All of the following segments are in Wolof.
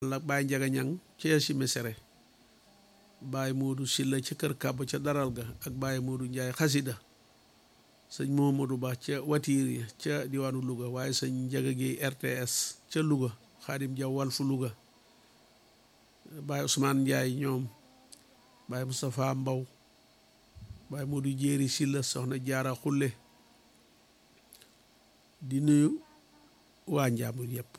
la Baye Njaga Ñang ca si mesere Baye Moodu Silla ca kër kàbb ca daral ga ak Baye Moodu Njaay xasida sëñ Momadou Ba ca watiir ya ca diwaanu Louga waaye sëñ Njaga Géey RTS ca Louga Xaadim Jaw Walfu Louga Baye Ousmane Njaay ñoom Baye Moustapha Mbaw Baye Moodu Jéeri Silla soxna Jaara Xulle di nuyu waa Njaambur yépp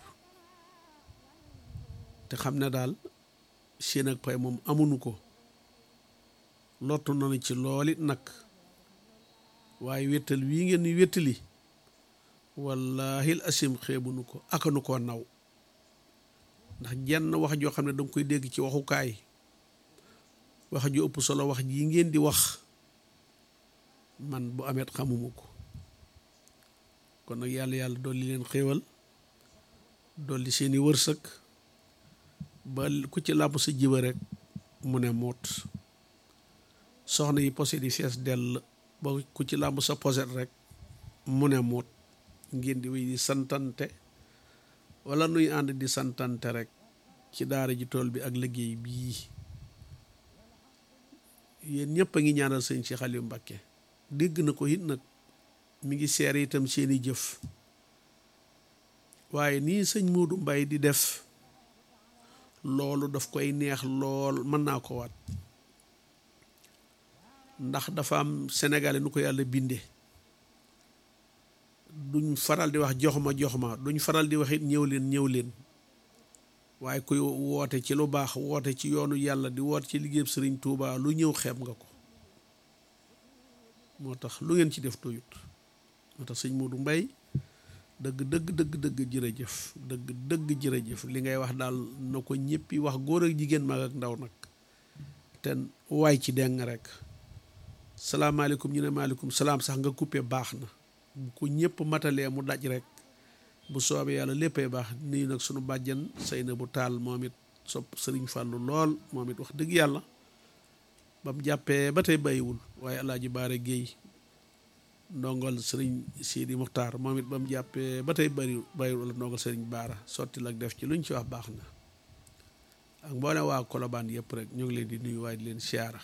te xam ne daal seen ak pay moom amuñu ko lottu nañu ci loolit nag waaye wéttal wii ngeen ni wéttali wallaahil asim xeebunu ko akanu koo naw ndax jenn wax joo xam ne danga koy dégg ci waxukaay wax ju ëpp solo wax ji ngeen di wax man bu amet xamuma ko kon nag yàlla yàlla dolli leen xéewal dolli seeni wërsëg ba ku ci làmp sa jiba rek mu ne moot soxna yi posé di fees dell ba ku ci làmb sa poset rek mu ne moot ngeen di wéy di santante wala nuy ànd di santante rek ci daara ji tool bi ak liggéey bii yéen ñëpp a ngi ñaanal sëñ Cheikh Aliou Mbacké dégg na ko it nag mi ngi seere itam seeni jëf waaye nii sëñ Modou Mbaye di def loolu daf koy neex lool mën naa ko waat ndax dafa am sénégalais nu ko yàlla binde duñ faral di wax jox ma jox ma duñ faral di wax it ñëw leen ñëw leen waaye kuy woote ci lu baax woote ci yoonu yàlla di woote ci liggéeyub sëriñ Touba lu ñëw xeeb nga ko moo tax lu ngeen ci def doyut moo tax sëñ Modou Mbaye dëgg dëgg dëgg dëgg jërëjëf dëgg dëgg jërëjëf li ngay wax daal na ko ñëppi wax góor ak jigéen mag ak ndaw nag te waay ci deng rek salaamaaleykum ñu ne maaleykum salaam sax nga coupé baax na bu ko ñëpp matalee mu daj rek bu soobee yàlla léppay baax nuyu nag sunu bàjjan say na bu taal moom it sopp sëriñ Fàllu lool moom it wax dëgg yàlla ba mu jàppee ba tey bàyyiwul waaye alaaji Baare Géey ndongol sëriñ Sidi Muxtaar moom it ba mu jàppee ba tey bari bàyyiwul wala ndongol sëriñ Baara sotti lak def ci luñ ci wax baax na ak mboolem waa Kolobaan yëpp rek ñu ngi leen di nuyu waaye di leen siyaara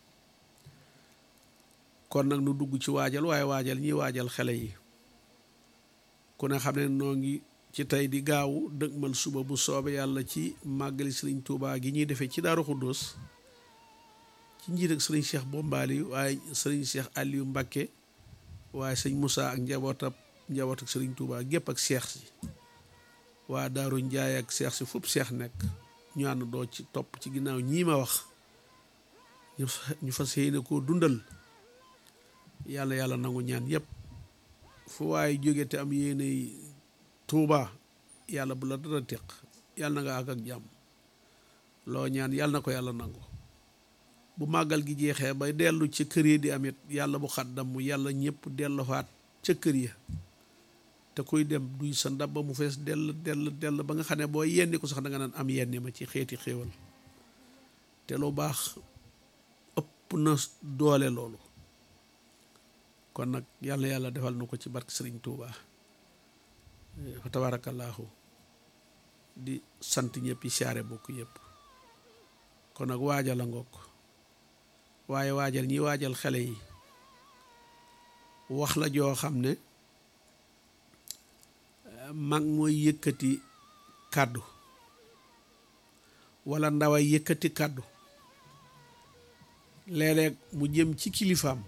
kon nag nu dugg ci waajal waaye waajal ñiy waajal xele yi ku ne xam ne noo ngi ci tey di gaawu dëgmal suba bu soobe yàlla ci màggali sëriñ Tuubaa gi ñuy defee ci Daaru Xuddoos ci njiit ak sëriñ Cheikh Bombali waaye sëriñ Cheikh Aliou Mbacké waaye sëñ Moussa ak njabootab njaboot ak sëriñ Tuubaa gépp ak seex si waa Daaru Njaay ak seex si fupp seex nekk ñu ànd doo ci topp ci ginnaaw ñii ma wax ñu fas yéene koo dundal yàlla yàlla nangu ñaan yépp fu waaye jóge te am yéene tuuba yàlla bu la dara teq yàlla na nga àgg ak jàmm loo ñaan yàlla na ko yàlla nangu bu màggal gi jeexee bay dellu ca kër yi di amit yàlla bu xaddam mu yàlla ñëpp delluwaat ca kër ya te kuy dem duy sa ndab ba mu fees dell dell dell ba nga xam ne boo yenni ko sax da nga naan am yenni ma ci xeeti xéewal te lu baax ëpp na doole loolu kon nag yàlla yàlla defal na ko ci barke sëriñ Touba fa tabaarakallaahu di sant ñëpp yi siyaare bokk yëpp kon nag waajal a ngoog waaye waajal ñi waajal xale yi wax la joo xam ne mag mooy yëkkati kàddu wala ndaway yëkkati kàddu léeg-léeg mu jëm ci kilifaam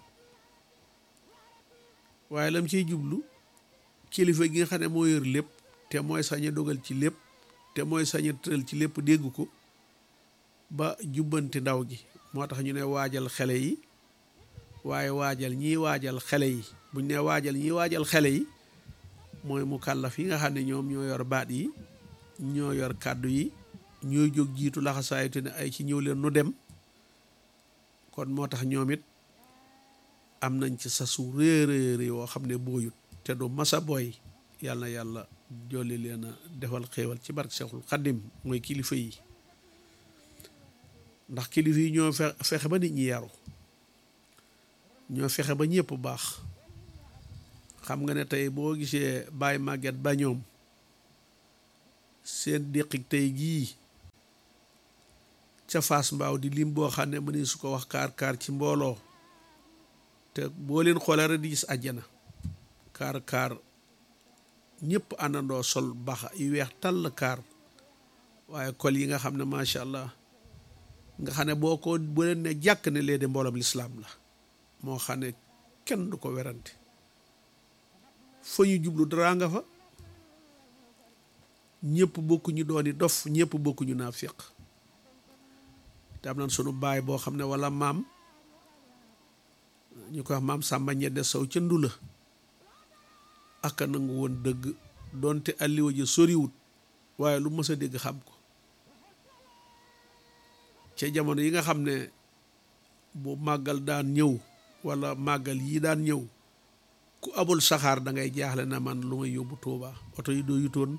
waaye lam ciy jublu kilifa gi nga xam ne moo yor lépp te mooy sañ a dogal ci lépp te mooy sañ a tëral ci lépp dégg ko ba jubbanti ndaw gi moo tax ñu ne waajal xele yi waaye waajal ñiy waajal xele yi buñ ne waajal ñiy waajal xele yi mooy mu kàllaf yi nga xam ne ñoom ñoo yor baat yi ñoo yor kàddu yi ñooy jóg jiitu laxasaayu te ne ay ci ñëw leen nu dem kon moo tax ñoom it am nañ ci sasu réeréeré woo xam ne booyut te du masa booy yàlla na yàlla jolli leen a defal xéewal ci barke Seexul Xaddim mooy kilifa yi ndax kilifa yi ñoo fexe ba nit ñi yaru ñoo fexe ba ñëpp baax xam nga ne tey boo gisee Baye Maguette ba ñoom seen déqik tey gii ca Fass Mbaaw di lim boo xam ne mëni su ko wax kaar kaar ci mbooloo te boo leen xoolee rek di gis àjjana kaar kaar ñëpp àndandoo sol baxa yu weex tàll kaar waaye kol yi nga xam ne macha allah nga xam ne boo ko bu leen ne jàkk ne lee de mbooloom lislaam la moo xam ne kenn du ko werante fa ñu jublu dara nga fa ñëpp bokkuñu dooni dof ñëpp bokkuñu naafiq te am nañ sunu baay boo xam ne wala maam ñu ko wax maam Sàmba ñedde sow ca ndula aka nangu woon dëgg doonte alliwa ji soriwut waaye lu mës a dégg xam ko ca jamono yi nga xam ne bu màggal daan ñëw wala màggal yi daan ñëw ku abul saxaar da ngay jaaxle na man lu may yóbbu Tuuba oto yi doo yutoon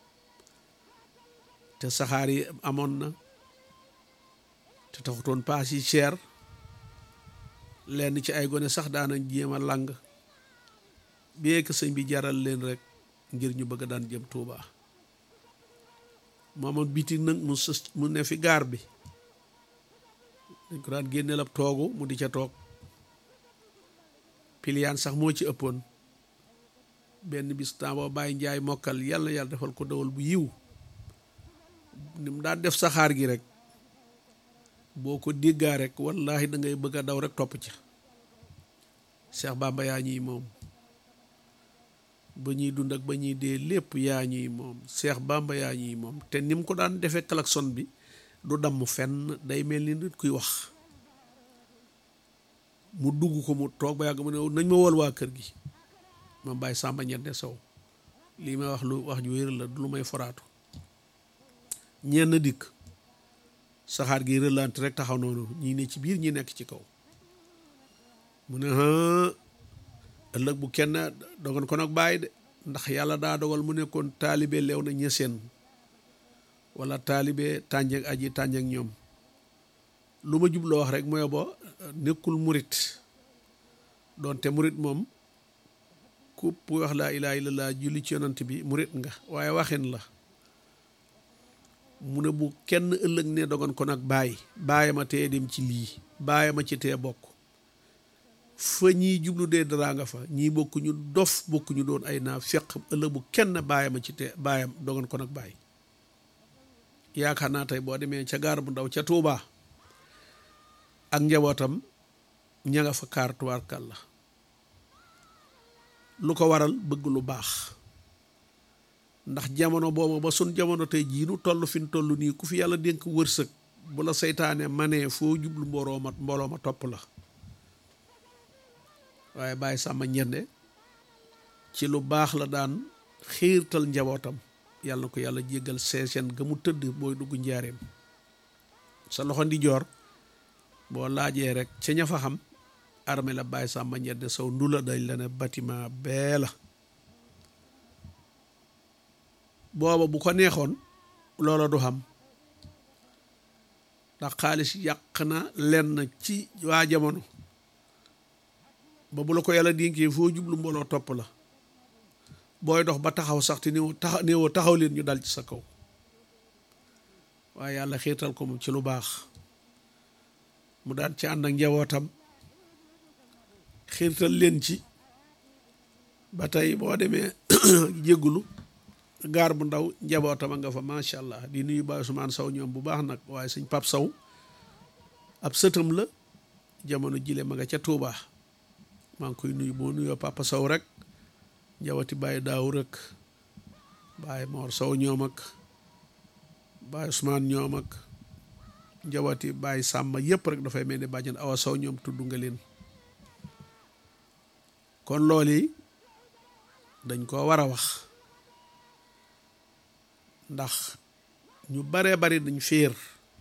te saxaar yi amoon na te taxutoon paas yi cher lenn ci ay gone sax daanañ jéem a làng bee que sëñ bi jaral leen rek ngir ñu bëgg daan jëm Tuuba moomoon biti nag mu sës mu ne fi gaar bi dañ ko daan génneel ab toogu mu di ca toog piliyaan sax moo ci ëppoon benn bis temps boo bàyyi njaay mokkal yàlla yàlla defal ko dawal bu yiw ni mu daan def saxaar gi rek boo ko déggaa rek wallahi da ngay bëgg a daw rek topp ca Cheikh Bamba yaa ñuy moom ba ñuy dund ak ba ñuy dee lépp yaa ñuy moom Cheikh Bamba yaa ñuy moom te ni mu ko daan defee klaxon bi du damm fenn day mel ni nit kuy wax mu dugg ko mu toog ba yàgg mu ne nañ ma wool waa kër gi ma bàyyi sàmba ñette sow lii may wax lu wax ju wér la du lu may foraatu ñenn dikk saxaar gi rëlant rek taxaw noonu ñii ne ci biir ñi nekk ci kaw mu ne ëllëg bu kenn dogon ko nag bàyyi de ndax yàlla daa dogal mu nekkoon taalibe leew na ñeseen wala taalibe tànjeek aji tànjeek ñoom lu ma jubloo wax rek mooy bo nekkul murit doonte murit moom ku wax laa ilaaha illallaah julli ci yonant bi murit nga waaye waxin la mu ne bu kenn ëllëg ne dogon ko nag bàyyi bàyyi ma tee dem ci lii bàyyi ma ci tee bokk fa ñii jublu dee dara nga fa ñii bokkuñu dof bokkuñu doon ay naa feq ëllëg bu kenn bàyyi ma ci tee bàyyam dogon ko nag bàyyi yaakaar naa tey boo demee ca gaar bu ndaw ca Tuubaa ak njabootam ña nga fa kaar tubaarkal la lu ko waral bëgg lu baax ndax jamono boobu ba sun jamono tey jii nu toll fi nu toll nii ku fi yàlla dénk wërsëg bu la seytaane manee foo jublu mbooloo ma mbooloo ma topp la waaye bàyyi sàmma ñende ci lu baax la daan xiirtal njabootam yàlla na ko yàlla jéggal seeseen ga mu tëdd booy dugg njaareem sa loxo ndi joor boo laajee rek ca ña fa xam armée la bàyyi sàmba ñedde sow ndula dañ la ne bâtiment bee la booba bu ko neexoon loola du xam ndax xaalis yàq na lenn ci waa jamono ba bu la ko yàlla dénkee foo jublu mbooloo topp la booy dox ba taxaw sax te néew taxaw néewoo taxaw leen ñu dal ci sa kaw waaye yàlla xiirtal ko moom ci lu baax mu daan ci ànd ak njabootam xiirtal leen ci ba tey boo demee jéggulu gaar bu ndaw njabootam a nga fa macha allah di nuyu Baay Usmaan Saw ñoom bu baax nag waaye sëñ Pap Saw ab sëtam la jamono jile ma nga ca Tuubaa maa ngi koy nuyu boo nuyoo Papa Saw rek njaboti Baay Daaw rek Baay Moor Saw ñoom ak Baay Usmaan ñoom ak njaboti Baay Sàmba yëpp rek dafay mel ni bàjjan Awa Saw ñoom tudd nga leen kon loolu yi dañ koo war a wax ndax ñu baree bari dañ féer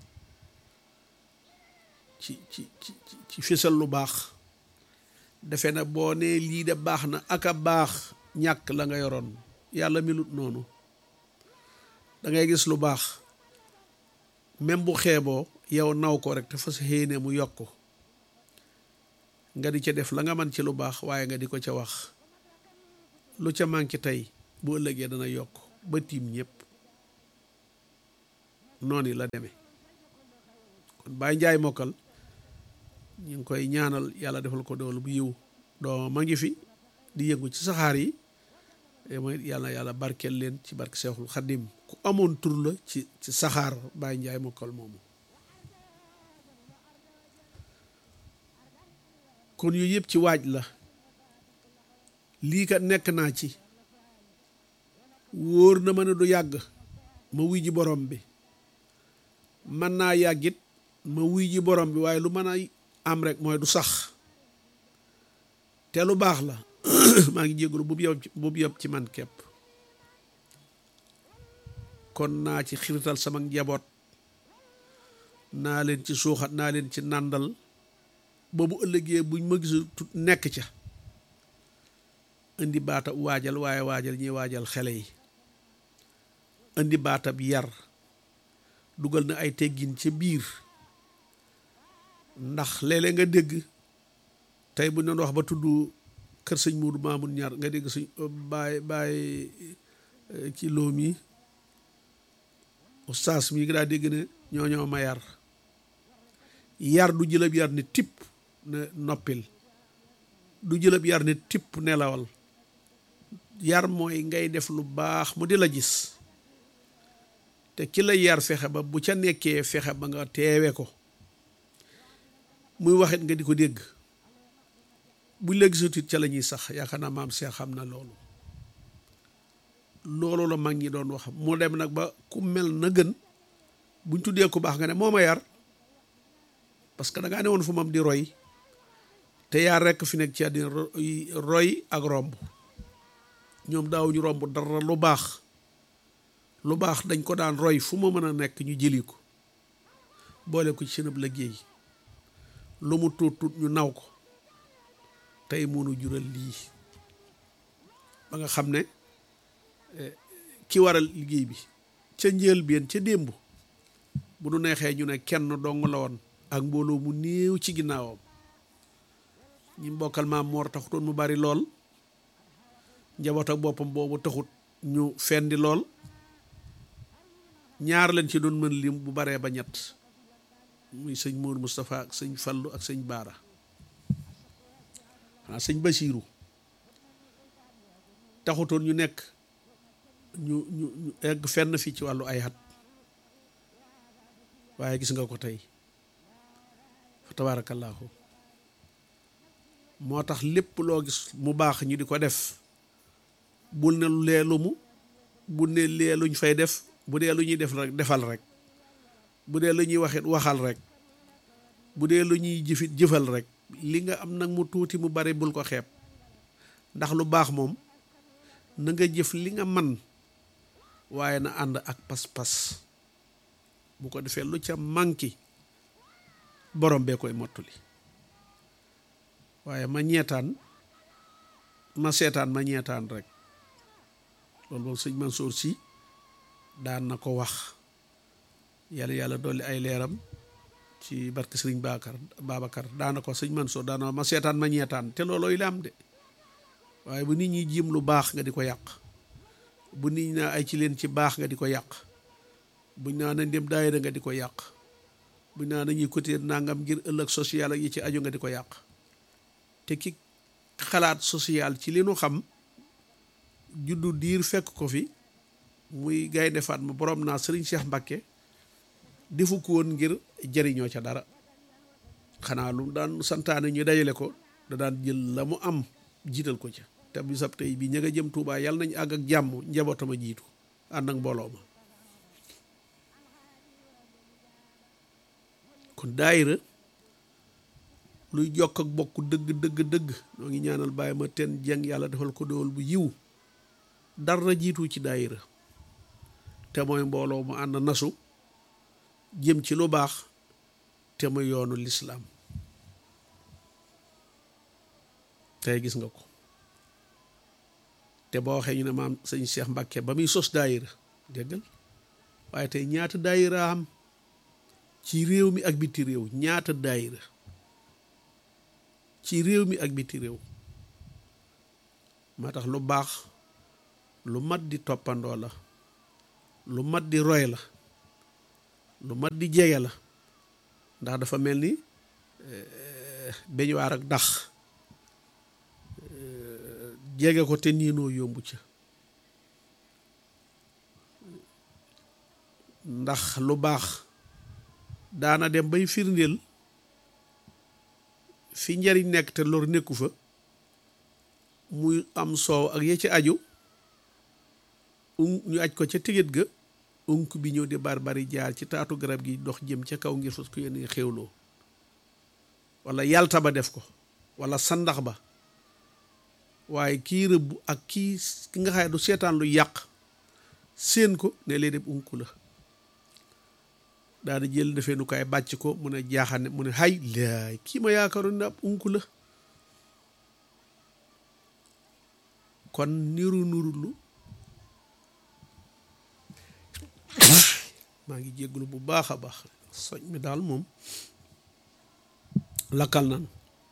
ci ci ci ci fésal lu baax defe na boo nee lii de baax na ak a baax ñàkk la nga yoroon yàlla melut noonu da ngay gis lu baax même bu xeeboo yow naw ko rek te fas yéene mu yokk nga di ca def la nga man ci lu baax waaye nga di ko ca wax lu ca manqué tey bu ëllëgee dana yokk ba tiim ñëpp noonu la demee kon Baye Njaay mokkal ñu ngi koy ñaanal yàlla defal ko doolu bu yiw doomam ma ngi fi di yëngu ci saxaar yi mooy yàlla yàlla barkeel leen ci barke Seexul Xaddim ku amoon tur la ci ci saxaar Baye Njaay mokkal moomu kon yooyu yëpp ci waaj la lii kat nekk naa ci wóor na ma ne du yàgg ma wuy ji borom bi mën naa yàggit ma wuy ji borom bi waaye lu mën a am rek mooy du sax te lu baax la maa ngi jégalu bu yow bu yëpp ci man képp kon naa ci xirital sama njaboot naa leen ci suuxat naa leen ci nàndal ba bu ëllëgee buñ ma gisul tut nekk ca indi baatab waajal waaye waajal ñuy waajal xele yi indi baatab yar dugal na ay teggin ca biir ndax léeg-léeg nga dégg tey bu ñu doon wax ba tudd kër sëñ Moodu Maamun ñaar nga dégg suñ baay baay ci loom yi ustaas mi nga daa dégg ne ñoo ñoo ma yar yar du jëlab yar ne tipp ne noppil du jëlab yar ne tipp nelawal yar mooy ngay def lu baax mu di la gis te ki la yar fexe ba bu ca nekkee fexe ba nga teewe ko muy waxit nga di ko dégg buñ la gisatut ca la ñuy sax yaakaar naa maam Seex xam na loolu loolu la mag ñi doon wax mu dem nag ba ku mel na gën buñ tuddee ku baax nga ne moo ma yar parce que da ngaa ne woon fu mam di roy te yaa rekk fi nekk ci àddina roy ak romb ñoom daawuñu romb dara lu baax lu baax dañ ko daan roy fu ma mën a nekk ñu jëli ko boole ko ci seen ab liggéey lu mu tuut tuut ñu naw ko tey mënu jural lii ba nga xam ne ki waral liggéey bi ca njëlbéen ca démb bu nu neexee ñu ne kenn dong la woon ak mbooloo mu néew ci ginnaawam ñi mbokkal maam moor taxutoon mu bari lool njaboot ak boppam boobu taxut ñu fendi lool ñaar leen ci doon mën lim bu baree ba ñett muy sëñ Mour Moustapha ak sëñ Fallu ak sëñ Baara xanaa sëñ Basiiru taxutoon ñu nekk ñu ñu ñu egg fenn fii ci wàllu ay at waaye gis nga ko tey fa tabaarakallaahu moo tax lépp loo gis mu baax ñu di ko def bul ne lu lee lu mu bul ne lee luñ fay def bu dee lu ñuy def rek defal rek bu dee lu ñuy waxit waxal rek bu dee lu ñuy jëfit jëfal rek li nga am nag mu tuuti mu bari bul ko xeeb ndax lu baax moom na nga jëf li nga man waaye na ànd ak pas-pas bu ko defee lu ca manki borom bee koy mottali waaye ma ñeetaan ma seetaan ma ñeetaan rek loolu moom sëñ Mansour si daan na ko wax yàlla yàlla dolli ay leeram ci barke sëriñ Baakar Babacar daan na ko sëñ Mansour daan na ma seetaan ma ñeetaan te loolooy la am de waaye bu nit ñi jiim lu baax nga di ko yàq bu nit ñi naa ay ci leen ci baax nga di ko yàq buñ naa nañ dem daayira nga di ko yàq buñ naa nañuy côté nangam ngir ëllëg social ak yi ci aju nga di ko yàq te ki xalaat social ci li nu xam juddu diir fekk ko fi muy gaynde Fatma borom naa sëriñ Cheikh Mbakke defu ko woon ngir jëriñoo ca dara xanaa lu daan santaane ñu dajale ko da daan jël la mu am jiital ko ca te bisab tey bi ña nga jëm Tuubaa yàlla nañ àgg ak jàmm njabootama jiitu ànd ak mbooloo ma kon daayira luy jokk ak bokk dëgg dëgg dëgg noo ngi ñaanal bàyyi ma ten jeng yàlla defal ko dool bu yiw dara jiitu ci daayira te mooy mbooloo mu ànd nasu jëm ci lu baax te muy yoonu lislaam tey gis nga ko te boo waxee ñu ne maam sëñ Cheikh Mbacke ba muy sos daayira déggal waaye tey ñaata daayira am ci réew mi ak biti réew ñaata daayira ci réew mi ak biti réew moo tax lu baax lu mat di toppandoo la lu mat di roy la lu mat di jege la ndax dafa mel ni beñuwaar ak dax jege ko te niinoo yombu ca ndax lu baax daana dem bay firndeel fi njariñ nekk te lor nekku fa muy am soow ak ya ci aju ñu aj ko ca tigit ga unk bi ñëw di barbari jaar ci taatu garab gi dox jëm ca kaw ngir fas ko yéen xéwloo wala yalta ba def ko wala sandax ba waaye kii rëbb ak kii ki nga xaye du seetaan lu yàq séen ko ne lee dem unk la daana jël defee nu kaay bàcc ko mu ne jaaxane mu ne hay laay kii ma yaakaaroon ne ab unk la kon niru nurulu maa ngi jégglu bu baax a baax soñ mi daal moom lakkal nan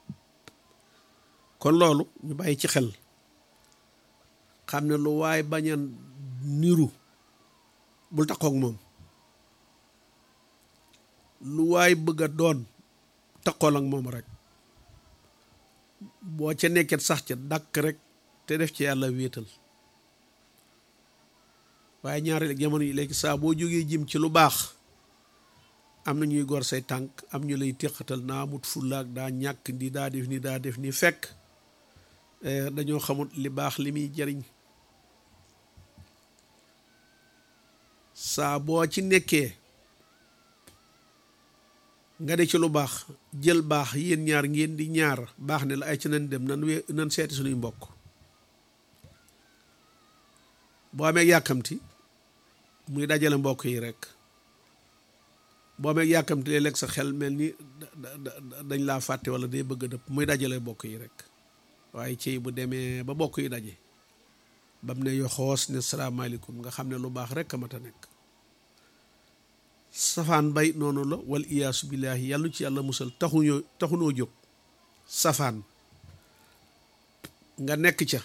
kon loolu ñu bàyyi ci xel xam ne lu waay bañ a niru bul takkook moom lu waay bëgg a doon takkool ak moom rek boo ca nekket sax ca dàkk rek te def ci yàlla wéetal waaye ñaari jamono yi léegi saa boo jógee jëm ci lu baax am na ñuy gor say tànk am ñu lay téqatal naa amut fullaak daa ñàkk ndi daa def ni daa def ni fekk dañoo xamut li baax li muy jariñ saa boo ci nekkee nga de ci lu baax jël baax yéen ñaar ngeen di ñaar baax ne la ay ci nan dem nan we nan seeti suñuy mbokk boo amee yàkkamti muy dajale mbokk yi rek boo amee yàkkamti léeg-léeg sa xel mel ni dañ laa fàtte wala day bëgg a dëpp muy dajale mbokk yi rek waaye ci bu demee ba mbokk yi daje bam ne yoxoos ne salaamaaleykum nga xam ne lu baax rek a mat a nekk safaan bay noonu la wal iyaasu billaahi yàlla ci yàlla musal taxuñoo taxunoo jóg safaan nga nekk ca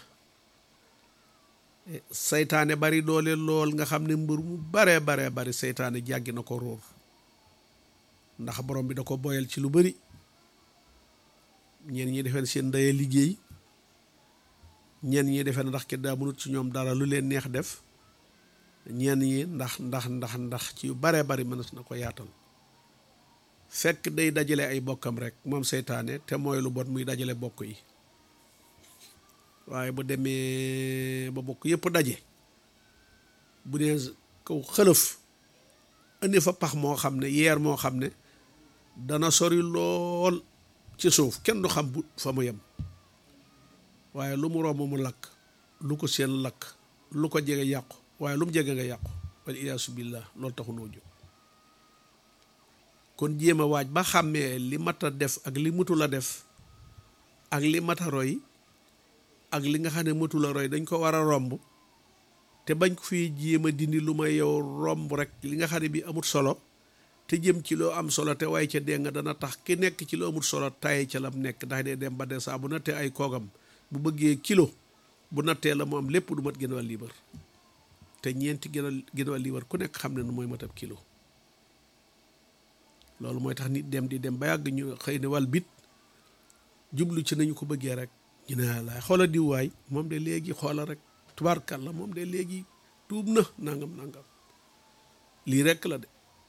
seytaane bari doole lool nga xam ne mbër mu baree baree bari seytaane jàggi na ko róor ndax borom bi da ko boyal ci lu bari ñeen ñi defeen seen ndeye liggéey ñeen ñi defeen ndax ki daa mënut ci ñoom dara lu leen neex def ñeen ñi ndax ndax ndax ndax ci yu baree bari mënees na ko yaatal fekk day dajale ay bokkam rek moom seytaane te mooy lu bon muy dajale bokk yi waaye bu demee ba bokk yëpp daje bu nee kaw xëlëf indi fa pax moo xam ne yeer moo xam ne dana sori lool ci suuf kenn du xam bu fa mu yem waaye lu mu romb mu lakk lu ko seen lakk lu ko jege yàqu waaye lu mu jege nga yàqu wal iyaasu billah loolu taxu noo jóg kon jéem a waaj ba xàmmee li mat a def ak li mutul a def ak li mat a roy ak li nga xam ne matul a roy dañ ko war a romb te bañ ko fi jéem a dindi lu may yow romb rek li nga xam ne bi amut solo te jëm ci loo am solo te waaye ca dégg nga dana tax ki nekk ci loo amut solo taye ca lam nekk ndax dee dem ba de saa bu nattee ay koogam bu bëggee kilo bu nattee la mu am lépp du mat gën wàll liibar te ñeenti gën a gën wàll liibar ku nekk xam ne nu mooy matab kilo loolu mooy tax nit dem di dem ba yàgg ñu xëy ne wàll bit jublu ci nañu ko bëggee rek ñu ne laay xoola diw waay moom de léegi xoola rek tubaarkàlla moom de léegi tuub na nangam nangam lii rekk la de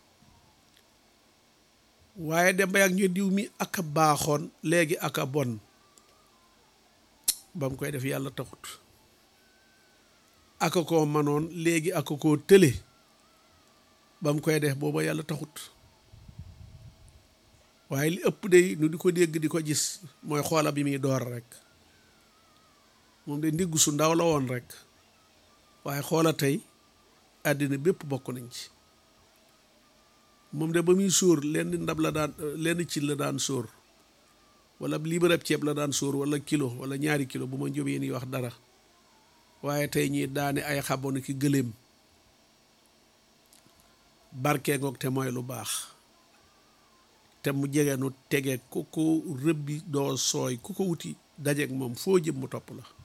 waaye dem ba yàgg ñu diw mi aka baaxoon léegi aka bon ba mu koy def yàlla taxut aka koo manoon léegi aka koo tële ba mu koy def booba yàlla taxut waaye li ëpp de nu di ko dégg di ko gis mooy xoola bi muy door rek moom de ndiggu su ndaw la woon rek waaye xoola tey àddina bépp bokk nañ ci moom de ba muy sóor lenn ndab la daan lenn ci la daan sóor wala liibarab ceeb la daan sóor wala kilo wala ñaari kilo bu ma njóobee ni wax dara waaye tey ñi daane ay xabonu ki gëléem barkee ngoog te mooy lu baax te mu jege nu tege ku ko rëbbi doo sooy ku ko wuti dajeeg moom foo jëm mu topp la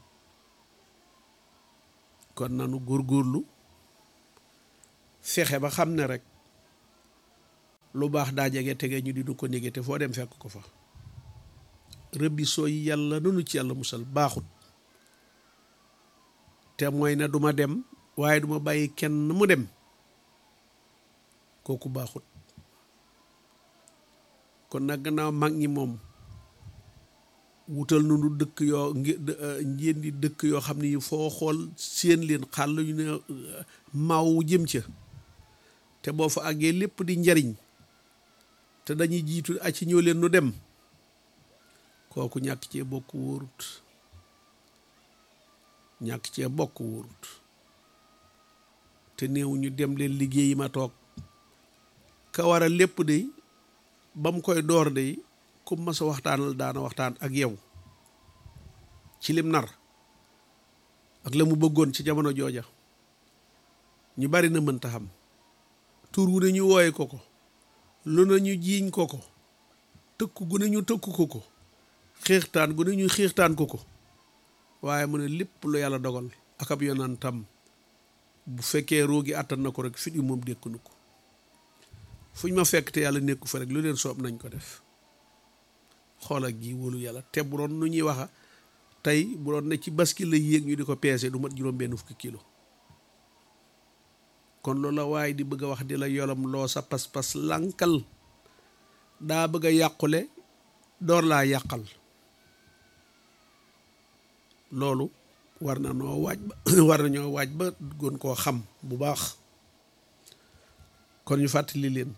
kon nanu góorgóorlu fexe ba xam ne rek lu baax daa jege tege ñu di du ko nége te foo dem fekk ko fa rëbbi sooy yàlla nunu ci yàlla musal baaxut te mooy ne duma dem waaye duma bàyyi kenn mu dem kooku baaxut kon nag gannaaw mag ñi moom wutal nu dëkk yoo ngeen di dëkk yoo xam ne foo xool seen leen xàll yu ne maaw jëm ca te boo fa àggee lépp di njariñ te dañuy jiitu a ci ñëw leen nu dem kooku ñàkk cee bokk wóorut ñàkk cee bokk wóorut te néew ñu dem leen liggéeyi ma toog ka war a lépp de ba mu koy door de ku ma sa waxtaanal daana waxtaan ak yow ci lim nar ak la mu bëggoon ci jamono jooja ñu bari na mënta xam tur wu ne ñu wooye ko ko lu na ñu jiiñ ko ko tëkk gu ne ñu tëkk ko ko xiixtaan gu ne ñu xiixtaan ko ko waaye mu ne lépp lu yàlla dogal ak ab yonantam bu fekkee roogi àttan na ko rek fit yi moom dékk nu ko fuñ ma fekk te yàlla nekku fa rek lu leen soob nañ ko def xool ak gi wóolu yàlla te bu doon nu ñuy waxa tey bu doon ne ci baskil la yéeg ñu di ko peese du mat juróom benn fukki kilo kon loolu la waaye di bëgg a wax di la yolom loo sa pas-pas lànkal daa bëgg a yàqule door laa yàqal loolu war na noo waaj ba war na ñoo waaj ba gën koo xam bu baax kon ñu fàttali leen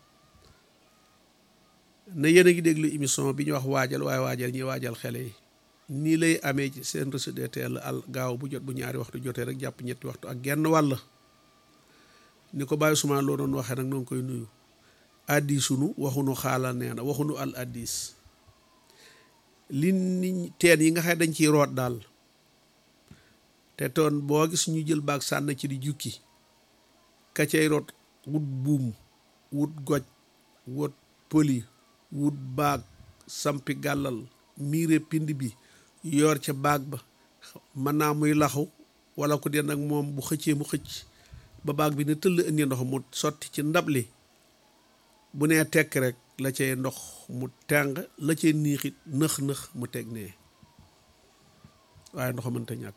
ne yéen a ngi déglu émission bi ñu wax waajal waaye waajal ñuy waajal xele yi nii lay amee ci seen RCDTL al gaaw bu jot bu ñaari waxtu jotee rek jàpp ñetti waxtu ak genn wàll ni ko bàyyi suma loo doon waxee nag noo ngi koy nuyu addisunu waxunu xaala nee na waxunu al addis li ni teen yi nga xam dañ ciy root daal te toon boo gis ñu jël baag sànn ci di jukki ka cay root wut buum wut goj wut pëli wut baag sampi gàllal miire pind bi yor ca baag ba mën naa muy laxu wala ko den ak moom bu xëccee mu xëcc ba baag bi ne tëll indi ndox mu sotti ci ndab li bu nee tekk rek la cay ndox mu tàng la cay niixit nëx-nëx mu teg nee waaye ndox mënta ñàkk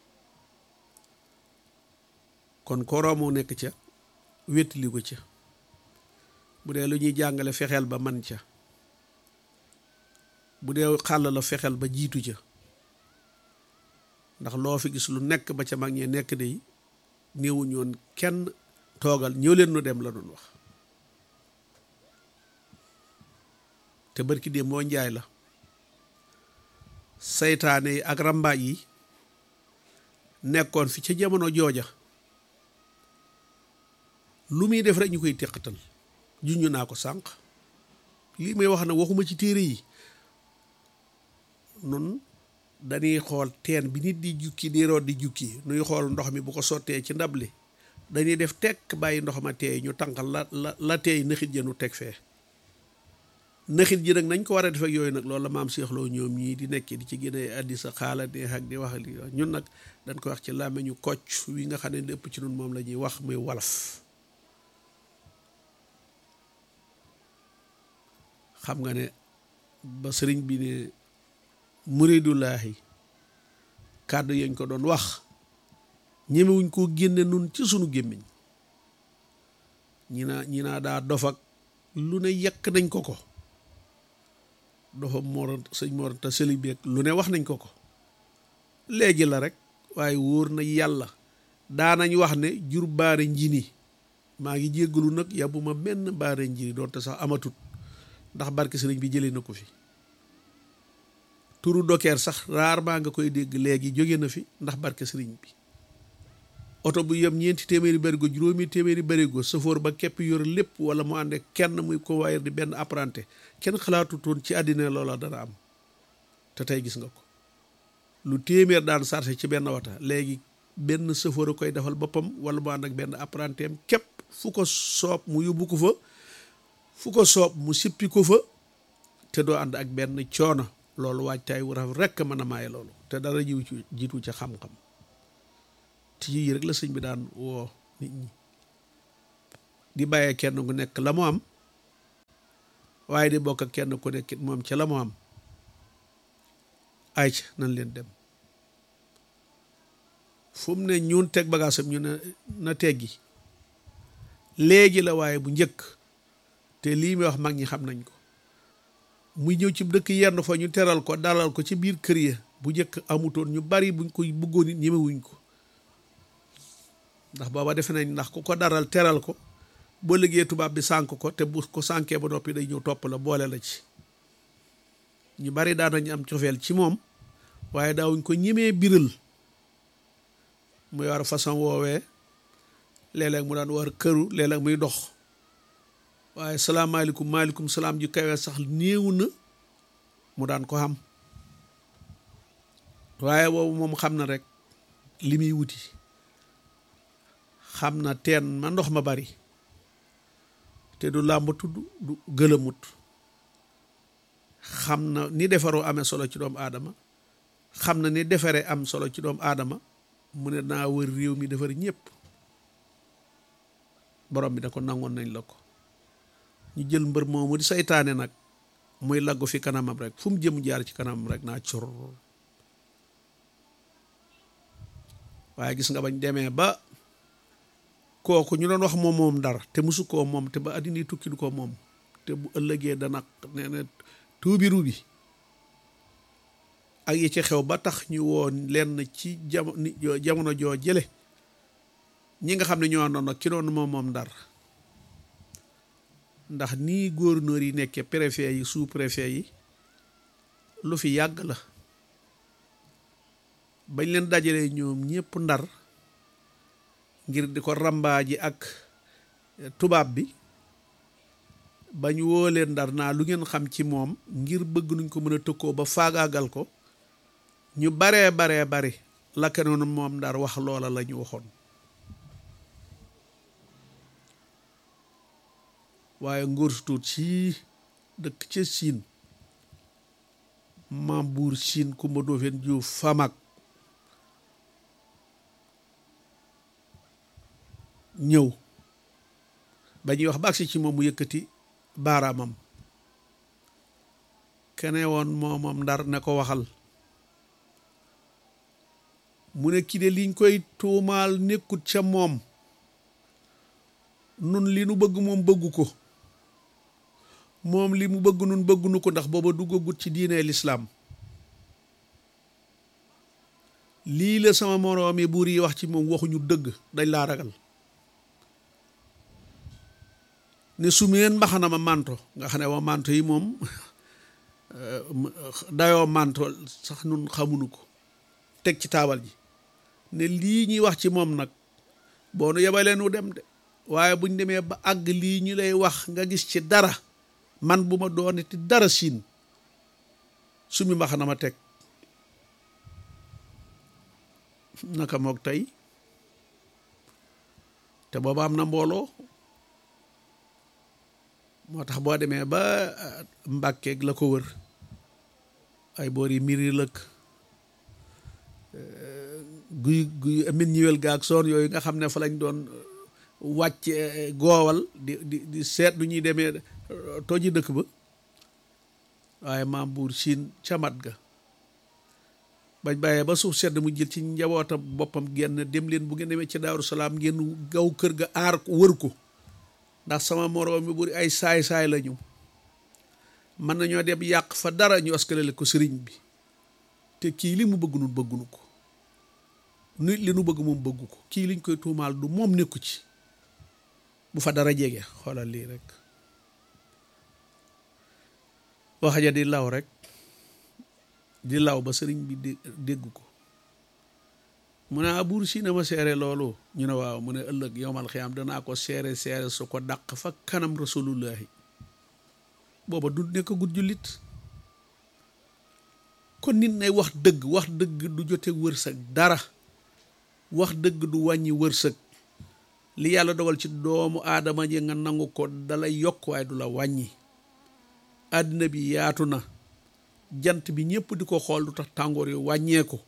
kon koroo moo nekk ca wéttali ko ca bu dee lu ñuy jàngale fexeel ba man ca bu dee xàll la fexeel ba jiitu ca ndax loo fi gis lu nekk ba ca mag ñee nekk de néewuñu woon kenn toogal ñëw leen nu dem la doon wax te barki dee moo njaay la saytaane yi ak rambaaj yi nekkoon fi ca jamono jooja lu muy def rek ñu koy teqatal juñu naa ko sànq lii may wax na waxuma ci téere yi nun dañuy xool teen bi nit di jukki di root di jukki nuy xool ndox mi bu ko sottee ci ndab li dañuy def tekk bàyyi ndox ma teey ñu tànqal la la la teey nëxit ja nu teg fee nëxit ji nag nañ ko war a def ak yooyu nag loolu la maam seexloo ñoom ñii di nekk di ci gën a addi sa xaala neex ak di wax li ñun nag dañ ko wax ci làmmiñu kocc wi nga xam ne lépp ci nun moom la ñuy wax muy walaf xam nga ne ba sëriñ bi ne muridullaahi kàddu yañ ko doon wax ñemewuñ koo génne nun ci sunu gémmiñ ñi naa ñi naa daa dof ak lu ne yekk nañ ko ko dofa moor sëñ moor te sëli beeg lu ne wax nañ ko ko léegi la rek waaye wóor na yàlla daanañ wax ne jur baare njini maa ngi jéggalu nag yàbbuma benn baare njini doonte sax amatut ndax barke sëriñ bi jëlee na ko fi turu dokeer sax rarement nga koy dégg léegi jóge na fi ndax barke sëriñ bi oto bu yem ñeenti téeméeri barigo juróomi téeméeri barigo safoor ba képp yor lépp wala mu ànd kenn muy convoyeur di benn apprenti kenn xalaatutoon ci àddina loola dana am te tey gis nga ko lu téeméer daan sarse ci benn wata léegi benn safoor a koy defal boppam wala mu ànd ak benn apprenti am képp fu ko soob mu yóbbu ko fa fu ko soob mu sippi ko fa te doo ànd ak benn coono loolu waajtaay wu rafet rekk mën a maaye loolu te dara jiw ci jiitu ca xam-xam te yii rek la sëñ bi daan woo nit ñi di bàyyee kenn ku nekk la mu am waaye di bokk ak kenn ku nekkit moom ca la mu am ay ca nan leen dem fu mu ne ñun teg bagaasam ñu ne na teggi léegi la waaye bu njëkk te lii muy wax mag ñi xam nañ ko muy ñëw ci dëkk yenn fa ñu teral ko dalal ko ci biir kër ya bu njëkk amutoon ñu bari buñ koy bëggoon it ñemewuñ ko ndax booba defe nañ ndax ku ko daral teral ko boo liggéey tubaab bi sànk ko te bu ko sànkee ba noppi day ñëw topp la boole la ci ñu bari daan nañ am cofeel ci moom waaye daawuñ ko ñemee biral muy war façon woowee léeg-léeg mu daan war këru léeg-léeg muy dox waaye salaamaaleykum maaleykum salaam ju kawee sax néew na mu daan ko xam waaye boobu moom xam na rek li muy wuti xam na teen ma ndox ma bari te du làmb tudd du gëlëmut xam na ni defaroo amee solo ci doomu aadama xam na ni defaree am solo ci doomu aadama mu ne naa wër réew mi defar ñëpp borom bi da ko nangoon nañ la ko ñu jël mbër moomu di saytaane nag muy laggu fi kanamam rek fu mu jëm jaar ci kanamam rek naa cur waaye gis nga bañ demee ba kooku ñu doon wax moom moom dara te musu koo moom te ba addina tukki du ko moom te bu ëllëgee dana nee na tuubi rubi ak yi ci xew ba tax ñu woon lenn ci jamono jamono joo jële ñi nga xam ne ñoo àndoon ak ki doon moom moom dara ndax nii gouverneur yi nekkee préfet yi sous préfet yi lu fi yàgg la bañ leen dajalee ñoom ñëpp ndar ngir di ko rambaaji ak tubaab bi bañ woo leen ndar naa lu ngeen xam ci moom ngir bëgg nuñ ko mën a tëkkoo ba faagaagal ko ñu baree baree bari la kenoon moom ndar wax loola la ñu waxoon waaye ngóor su tuut sii dëkk ca siin maam buur siin kumba doofeen juuf famak ñëw ba ñuy wax ba agsi ci moom mu yëkkati baaraamam kene woon moomam ndar ne ko waxal mu ne kii de liñ koy tuumaal nekkut ca moom nun li nu bëgg moom bëggu ko moom li mu bëgg nun bëggunu ko ndax booba duggagut ci diine lislaam lii la sama moroomi buur yi wax ci moom waxuñu dëgg dañ laa ragal ne sumeen mbaxana ma manto nga xam ne wa manto yi moom dayoo manto sax nun xamunu ko teg ci taabal ji ne lii ñuy wax ci moom nag boo nu yebalee nu dem de waaye buñ demee ba àgg lii ñu lay wax nga gis ci dara man bu ma doonati dara siin sumi mbaxana ma teg naka moog tey te booba am na mbooloo moo tax boo demee ba mbàkkeeg la ko wër ay boor yi miri lëkk guy guy amin ñiwel gaag soon yooyu nga xam ne fa lañ doon wàcc goowal di di di seet du ñuy demee toji dëkk ba waaye maam buur siin camat ga bañ bàyyee ba suuf sedd mu jël ci njabootam boppam genn dem leen bu ngeen demee ci daaru salaam ngeen gaw kër ga aar ko wër ko ndax sama moroom mi buri ay saay-saay la ñu mën nañoo dem yàq fa dara ñu askalale ko sëriñ bi te kii li mu bëgg nun bëggunu ko nit li nu bëgg moom bëggu ko kii liñ koy tuumaal du moom nekku ci bu fa dara jege xoolal lii rek wax ja di law rek di law ba sëriñ bi dégg ko mu ne buur si na ma seere loolu ñu ne waaw mu ne ëllëg yowmal xiyaam danaa ko seere seere su ko dàq fa kanam rasulullahi booba du nekk gut jullit kon nit nay wax dëgg wax dëgg du jote wërsëg dara wax dëgg du wàññi wërsëg li yàlla dogal ci doomu aadama ji nga nangu ko dalay yokk waaye du la wàññi àddina bi yaatu na jant bi ñëpp di ko xool du tax tàngoor yi wàññee ko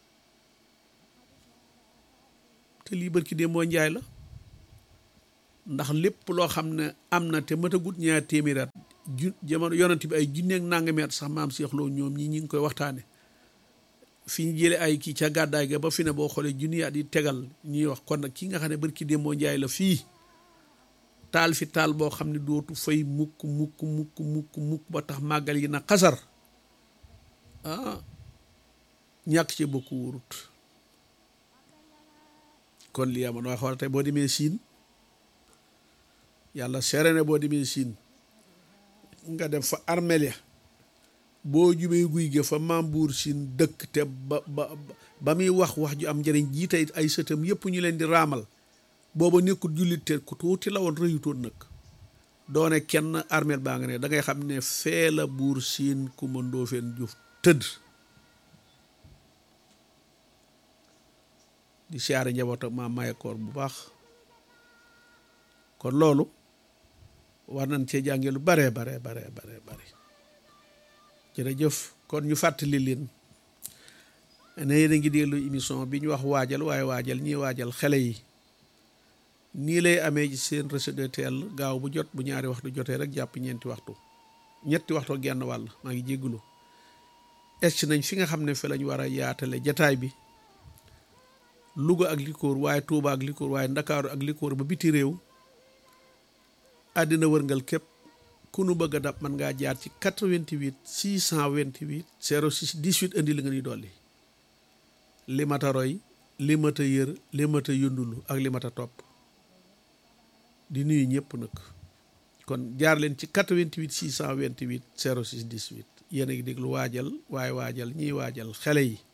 te lii bërki dee moo njaay la ndax lépp loo xam ne am na te matagut ñaar téeméeraat ju jamono yonent bi ay junneeg nangameet sax maam Cheikh Lo ñoom ñi ñi ngi koy waxtaane fi ñu jële ay kii ca gàddaay ga ba fi ne boo xoolee junni at yi tegal ñuy wax kon nag ki nga xam ne barki démboo njaay la fii taal fi taal boo xam ne dootu fay mukk mukk mukk mukk mukk ba tax màggal yi na xasar ah ñàkk ci bokk wóorut kon lii amoon waa xool tey boo demee siin yàlla seere ne boo demee siin nga dem fa armeel ya boo jubee guy ga fa maam buur siin dëkk te ba ba ba muy wax wax ju am njëriñ jiite ay sëtam yëpp ñu leen di raamal booba nekkul jullit te ku tuuti la woon rëyutoon nag doone kenn armeel baa nga ne da ngay xam ne fee la buur siin ku ma Ndoofeen Juuf tëdd di siyaare njaboot ak maam mayekoor bu baax kon loolu war nañ cee jànge lu bare bare bare bare bare jërëjëf kon ñu fàttali leen ne yéen a ngi déglu émission bi ñu wax waajal waaye waajal ñiy waajal xale yi nii lay amee ci seen Rachid teel gaaw bu jot bu ñaari waxtu jotee rek jàpp ñeenti waxtu ñetti waxtu genn wàll maa ngi jéggulu egsi nañ fi nga xam ne fi lañ war a yaatale jataay bi Louga ak likoor waaye Touba ak likoor waaye Ndakaaru ak likoor ba biti réew àddina wërngal képp ku nu bëgg a dab man ngaa jaar ci 88 628 06 18 indi li nga ñuy dolli li mata roy li mata yër li mata yundulu ak li mata topp di nuyu ñëpp nag kon jaar leen ci 88 628 06 18 yéen a ngi déglu waajal waaye waajal ñiy waajal xale yi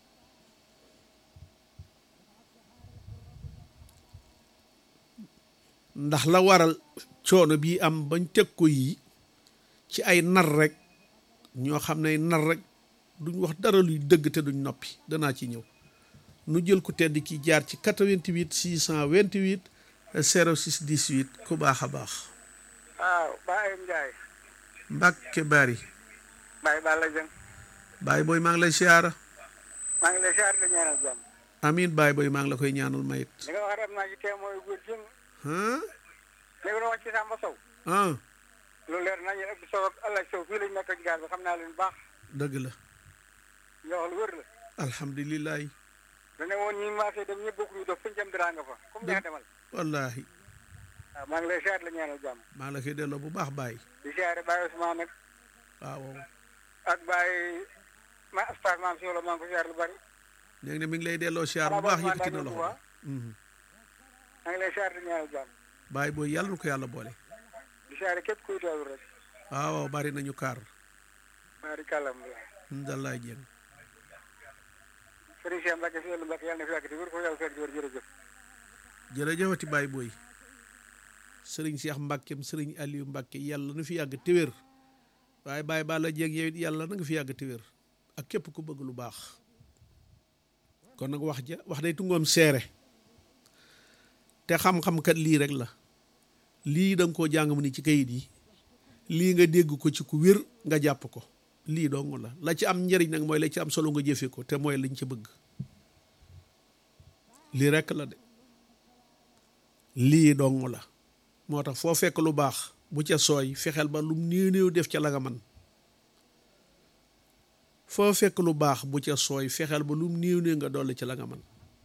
ndax la waral coono bii am bañ teg ko yii ci ay nar rek ñoo xam ne nar rek duñ wax dara luy dëgg te duñ noppi danaa ci ñëw nu jël ku tedd ki jaar ci 88 628 06 18 ku baax a baax. waaw Baye Ndiaye. Mbacke Bari. Baye Balla Dieng. Baye booy maa ngi lay siyaara. maa ngi lay siyaar la ñaanal jàmm. amiin Baye booy maa ngi la koy ñaanal mayit. li nga wax rek am naa ci témoin yu góor jëm. ah. li nga wax ci Samba Sow. ah. lu leer nañu ëpp Sow ak El Hadj Sow fii lañ nekk ci gaar bi xam naa leen baax. dëgg la. nga wax lu wër la. alhamdulilah. dane woon ñi maasee dem ñëpp bokk ñu dof fu ñu jëm dara nga fa. comme neex demal. wallaahi. waaw maa ngi lay siyaar la ñaanal jàmm. maa ngi la koy delloo bu baax Baye. di siyaare Baye Ousmane nag. waaw. ak Baye ma Astar maam si wala maa ngi ko siyaar lu bari. léegi ne mi ngi lay delloo siyaar bu baax yëkkati na loxo. maa ngi lay siyaar la ñaanal jàmm. Baye booy yàlla na ko yàlla boole. di siyaare képp kuy teewlu rek. waaw bari nañu kaar. maa di kàllam la. Ndalaay Dieng. Sëriñ Cheikh Mbacke si wàllu Mbacke yàlla na fi yàgg di wér ko yàlla fekk di wér jërëjëf. jërëjëfati Baye booy. sëriñ Cheikh Mbackeem sëriñ Aliou Mbacke yàlla na fi yàgg te wér waaye Baye Balla Dieng yow it yàlla na nga fi yàgg te wér ak képp ku bëgg lu baax. kon nag wax ja wax day tungoom seere te xam-xam kat lii rek la lii da nga koo jàng mu ni ci kayit yi lii nga dégg ko ci ku wér nga jàpp ko lii dong la la ci am njëriñ nag mooy la ci am solo nga jëfe ko te mooy lañ ci bëgg lii rek la de lii dong la moo tax foo fekk lu baax bu ca sooy fexeel ba lu néew néew def ca la nga man foo fekk lu baax bu ca sooy fexeel ba lu néew néew nga dolli ci la nga man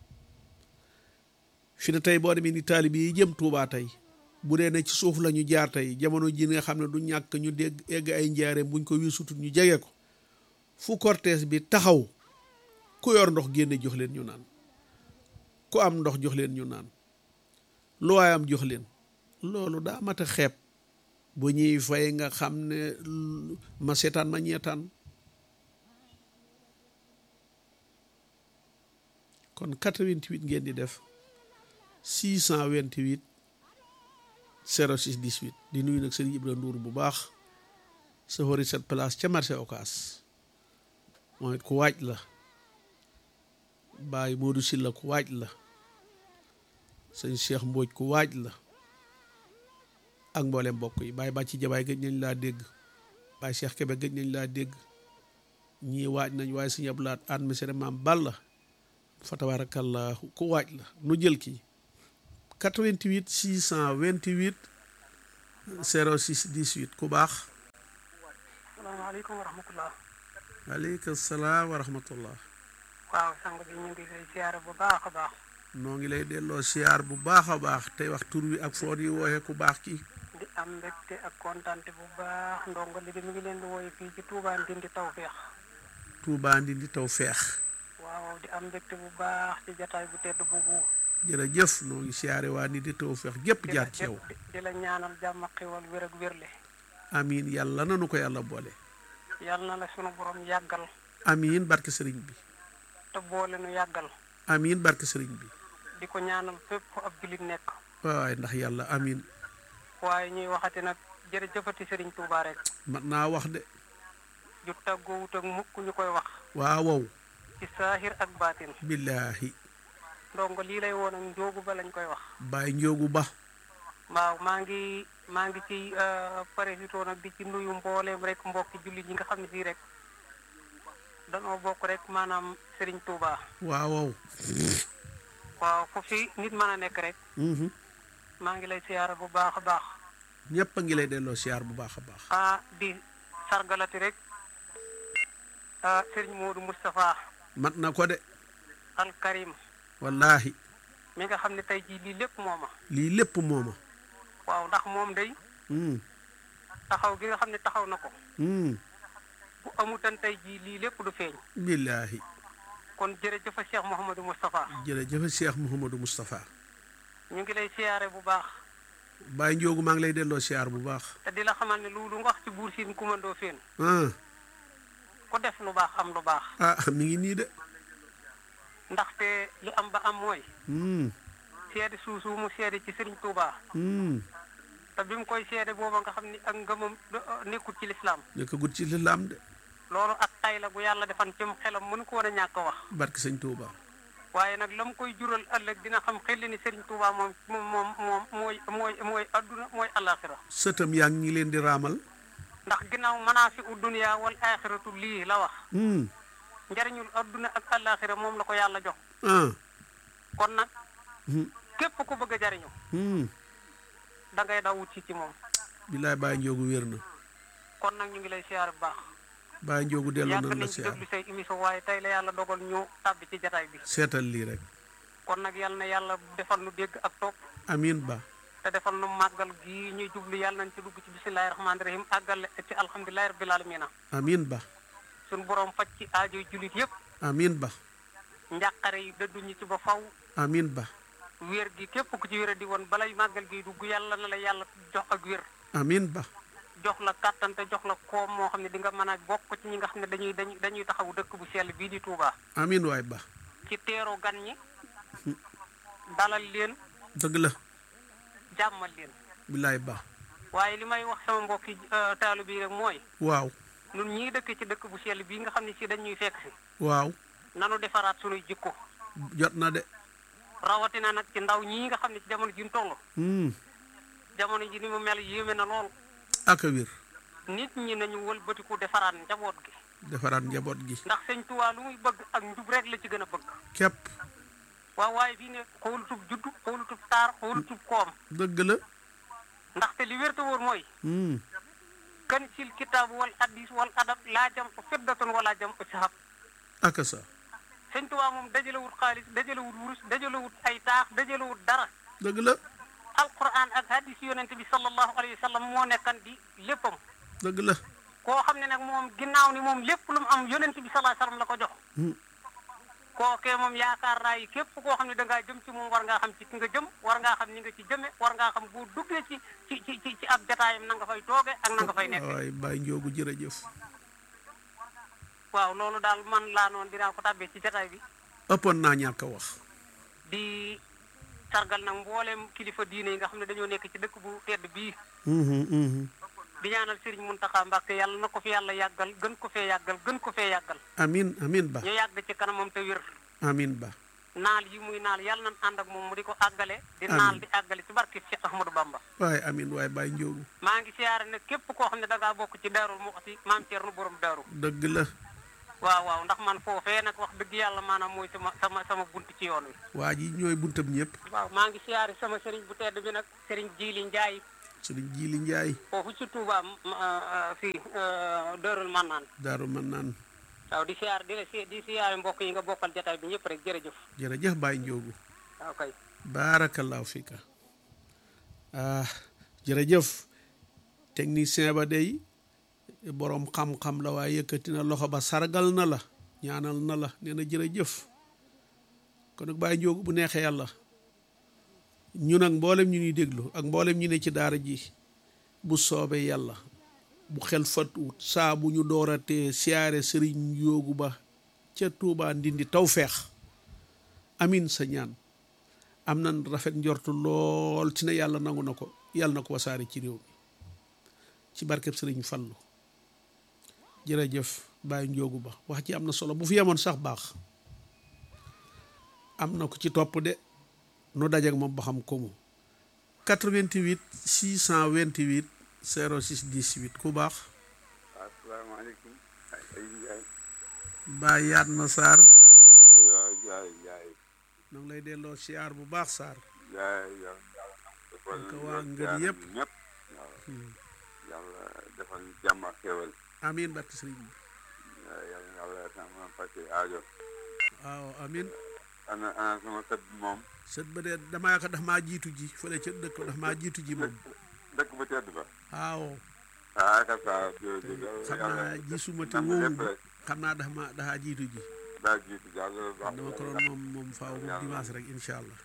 fi ne tey boo demee ni taalib yi jëm Tuubaa tey bu dee ne ci suuf la ñu jaar tey jamono ji nga xam ne du ñàkk ñu dégg egg ay njaareem buñ ko wisutut ñu jege ko fu cortège bi taxaw ku yor ndox génne jox leen ñu naan ku am ndox jox leen ñu naan lu waay am jox leen loolu daa mat a xeeb bu ñuy fay nga xam ne ma seetaan ma ñeetaan kon 88 ngeen di def 628 06 18 di nuyu nag sëriñ Ibra Ndour bu baax sa xori set place ca marché Ocass mooy ku waaj la Baye Modou Sylla ku waaj la sëñ Cheikh Mbodj ku waaj la ak mboolem mbokk yi Baye Bàcci Jabaay gëj nañ laa dégg Baye Cheikh Kebe gëj nañ laa dégg ñii waaj nañ waaye sëñ Abdou Lahad an mesere maam Balla fa tabarakallahu ku waaj la nu jël kii 88 628 06 18 ku baax asalaamaaleykum wa rahmatullah aleykum salaam wa rahmatullah waaw sang bi ñu ngi lay siyaare bu baax a baax noo ngi lay delloo siyaar bu baax a baax tey wax tur wi ak foot yi wooxe ku baax ki di am mbégte ak kontante bu baax ndongo li di mi ngi leen di wooye fii ci Touba Ndindi Tawfeex Tuubaa Ndindi taw feex waaw di am mbégte bu baax ci jataay bu tedd boobu jërëjëf noo ngi siyaare waa Ndindi taw feex gépp di la jaar ci yow di di la ñaanal jàmm ak xéwal wér ak wérle amiin yàlla nanu ko yàlla boole yàlla na la sunu borom yàggal amiin barke sëriñ bi te boole nu yàggal amiin barke sëriñ bi di ko ñaanal fépp fu ab jullit nekk waay ndax yàlla amiin waaye ñuy waxati nag jërëjëfati Sëriñ Touba rek mat naa wax de ju tàggoowut ak mukk ñu koy wax waaw wow ci saahir ak baatin billaahi ndongo lii lay woon ak njóogu ba lañ koy wax bàyyi njóogu ba waaw maa ngi maa ngi ci parasito nag di ci nuyu mbooleem rek mbokki jullit yi nga xam ne fii rek danoo bokk rek maanaam Serigne Touba waaw wow waaw fu fi nit mën a nekk rek mhm maa ngi lay siyaara bu baax a baax ñépp a ngi lay delloo siyaar bu baax a baax ah di sargalati rek ah Serigne Modou Moustapha mat na ko de Al Karim wallaahi mi nga xam ne tey jii lii lépp mooma lii lépp mooma waaw ndax moom day mm taxaw gi nga xam ne taxaw na ko mm bu amutan tey jii lii lépp du feeñ billaahi kon jërëjëf Cheikh Mouhamadou Moustapha jërëjëf Cheikh Mouhamadou Moustapha ñu ngi lay siyaare bu baax bàyyi njóogu maa ngi lay delloo siyaar bu baax te di la xamal ne lu lu nga wax ci buur siin kumandoo feen ah ku def lu baax am lu baax ah mi ngi nii de ndaxte li am ba am mooy mm seede suusu mu seede ci Serigne Touba mm te bi mu koy seede booba nga xam ni ak ngëmam nekkul ci lislaam nekk gut ci lislaam de loolu ak tay la gu yàlla defan ci mu xelam mënu ko woon a ñàkk a wax barke sëñ Touba waaye nag la mu koy jural ëllëg dina xam xel ni Serigne Touba moom moom moom moom mooy mooy mooy adduna mooy alaxira sëtam yaa ngi leen di raamal ndax ginnaaw manaafi u dunya wal axiratu lii la wax mm njariñul adduna ak alaxira moom la ko yàlla jox ah kon nag mm képp ku bëgg a jariñu mm da ngay daw wut ci ci moom billaay bàyyi njóogu wér na kon nag ñu ngi lay siyaar bu baax bàyyi njóogu delloo yàgg nan la nañ ci siyaar déglu say émission waaye tey la yàlla dogal ñu tàbbi ci jataay bi seetal lii rek kon nag yàlla na yàlla defal nu dégg ak topp amiin ba te defal nu màggal gii ñuy jublu yàlla nañ ci dugg ci bisimilahi rahmaani rahim àggale ci alhamdulilahi rabbil alamina amiin ba suñu borom faj ci aajoy julit yëpp amiin ba njàqare yi dëdduñu ci ba faw amiin ba wér gi képp ku ci wér di woon balay màggal gi dugg yàlla na la yàlla jox ak wér amiin ba jox la kàttan te jox la koom moo xam ne di nga mën a bokk ci ñi nga xam ne dañuy dañuy dañuy taxawu dëkk bu sell bii di Touba amiin waay ba ci teeru gan ñi dalal leen dëgg la jàmmal leen billaay ba waaye li may wax sama mbokki taalu bi rek mooy waaw ñun ñii dëkk ci dëkk bu sell bii nga xam ne si dañuy fekk si waaw nanu defaraat sunuy jikko jot na de rawatina nag ci ndaw ñii nga xam ne ci jamono ji ñu toll mm jamono ji ni mu mel yéeme na lool ak a wér nit ñi nañu wëlbatiku defaraat njaboot gi defaraat njaboot gi ndax sëñ Tuubaa lu muy bëgg ak njub rek la ci gën a bëgg képp waaw waaye fii ne xoolutub juddu xoolutub taar xoolutub koom dëgg la ndaxte li wér te wóor mooy mm kan sil kitaab wal hadis wal adab laa jam ko fiddatun wala jam ko sahab ak a sa sëñ Tuubaa moom dajalewut xaalis dajalewut wurus dajalewut ay taax dajalewut dara dëgg la alquran ak hadis yonent bi sallallahu alayhi wa sallam moo nekkan di léppam dëgg la koo xam ne nag moom ginnaaw ni moom lépp lu mu am yonent bi sallallahu alayhi wa sallam la ko jox mm kookee moom yaakaar naa yi képp koo xam ne da ngaa jëm ci moom war ngaa xam ci ki nga jëm war ngaa xam ni nga ci jëme war ngaa xam boo duggee ci ci ci ci ci ab jataayam na nga fay tooge ak na nga fay nekk waay bàyyi njóogu jërëjëf waaw loolu daal man laa noonu dinaa ko tàbbee ci jataay bi ëppoon naa ñàkk a wax di sargal nag mbooleem kilifa diine yi nga xam ne dañoo nekk ci dëkk bu tedd bii mhm mhm di ñaanal Serigne Mountakha Mbacké yàlla na ko fi yàlla yàggal gën ko fee yàggal gën ko fee yàggal amiin amiin ba ñu yàgg ci kanamam te wér amiin ba naal yi muy naal yàlla nañ ànd ak moom mu di ko àggale di Amiin. naal di àggale ci barke Cheikh Ahmadou Bamba waaye amiin waaye bàyyi njóogu maa ngi siyaare ne képp koo xam ne da ngaa bokk ci daarul Muxti maam Thierno borom daaru dëgg la waaw waaw ndax man foofee nag wax dëgg yàlla maanaam mooy sama sama sama bunt ci yoon wi waa ji ñooy buntam ñëpp waaw maa ngi siyaare sama sëriñ bu tedd bi nag sëriñ Jili Njaay sëriñ Jili Njaay foofu ci Touba fii Dërul Mannaan daaru man naan waaw di siyaar di la si di siyaare mbokk yi nga bokkal jataay bi ñëpp rek jërëjëf jërëjëf Baye Njoogu waaw kay baarakallaahu fika ah jërëjëf technicien ba day boroom xam-xam la waaye yëkkati na loxo ba sargal na la ñaanal na la nee na jërëjëf kon nag Baye Njoogu bu neexee yàlla ñu nag mboolem ñu ñuy déglu ak mboolem ñu ne ci daara ji bu soobee yàlla bu xel fatuwut saa bu ñu dooratee siyaare sëriñ Njoogu ba ca Tuubaa Ndindi tawfeex amin sa ñaan am nan rafet njortu lool ci ne yàlla nangu na ko yàlla na ko wasaare ci réew mi ci barkeb sëriñ Fallu jërëjëf Baye Njoogu ba wax ci am na solo bu fi yemoon sax baax am na ko ci topp de nu dajeek moom ba xam ko mu 88 628 06 18 ku baax asalaamaaleykum ay Njaay Baye yaat na Sarr waaw Njaay Njaay ñoo ngi lay delloo siyaar bu baax Sarr Njaay yow yàlla defal Ak waa ñu ngër jaar yëpp. ñëpp waaw yàlla defal ñu jàmm ak xéwal amin barke sëriñ bi yàlla yàlla sama fàtte aajo waaw amin ana ana sama sët bi moom sët ba de damaa ko daf maa jiitu ji fële ca dëkk daf maa jiitu ji moom dëkk bu tedd ba waaw ah ka saa xam naa gisuma te nam wóowu lépp ma rek xam naa dafa ma dafa jiitu ji daa jiitu jàll baax dama ko doon moom moom faaw moom dimanche rek incha allah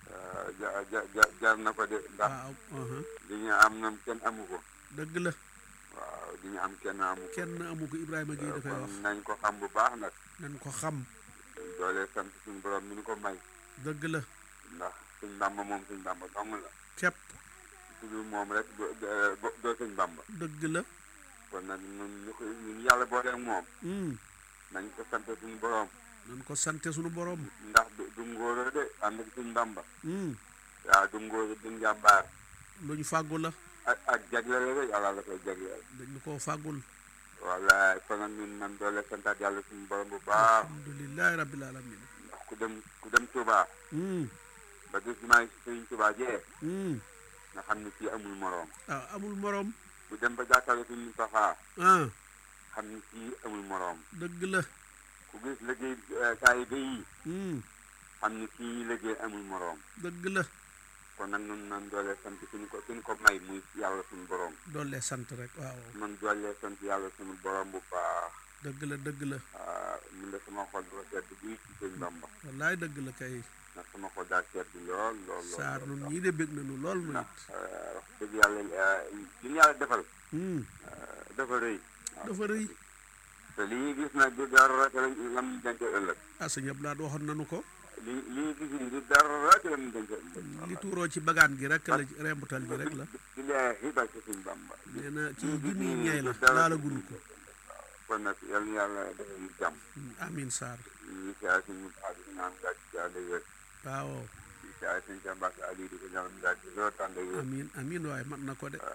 ja ja ja jaar na ko de ndax waaw aha li ñu am nam kenn amu ko dëgg la waaw li ñu am kenn amu ko kenn amu ko Ibrahima Gueye da koy wax kon nañ ko xam bu baax nag nañ ko xam doole sant suñu borom mi ñu ko may dëgg la ndax suñ bàmba moom suñ bàmba dong la képp su dul moom rek doo doo doo suñ bàmba dëgg la kon nag ñun ñu ko ñun yàlla booleeg moom hum nañ ko sant suñu borom nañ ko sante suñu borom ndax du du ngóoro de ànd ak suñ bàmba hum waaw du ngóoro du njàmbaar lu ñu fàggu la ak ak jagleel rek yàlla la koy jagleel dañu koo fàggul wallaay kon nag ñun nan doole santaat yàlla suñu borom bu baax alhamdulilahi rabbil alamin ndax ku dem ku dem Touba hum ba gis maa sëriñ Touba jee hum nga xam ne kii amul moroom ah amul morom ku dem ba jàkkaarloo suñu Moustapha ah xam ne kii amul moroom dëgg la ku gis liggéey saa yi yi hum xam ni kii liggéey amul moroom dëgg la kon nag nun nan doolee sant suñu ko suñu ko may muy yàlla suñu borom doole sant rek waaw man doolee sant yàlla suñu borom bu baax dëgg la dëgg la ah mun de sama xol dafa sedd buy ci sëñ Bamba wallaay dëgg la kay ndax sama xol daa sedd lool lool lool saar lool nun ñii de bég nañu lool nu ndax it wax dëgg yàlla li ñu yàlla defal hum dafa rëy waaw. dafa rëy te li ñuy gis nag du dara te lam denc ëllëg ah sëñ Abdou Lahad waxoon nañu ko li li ñuy gis ni du dara te lam denc ëllëg li tuuroo ci bagaan gi rek la rembutal gi rek la di leexi barke sëñ Bamba nee na ci junniy ñay la dara laala gunu ko kon nag yal na yàlla defal ñu jàmm amin saar ñu siyaare suñu Musaa di ñaan gàcc ci ànd ak wér waaw di siyaare suñu Cheikh Mbacke Aliou di ko ñaan gàcc ci loolu tànd ak wér amin amin waaye mat na ko de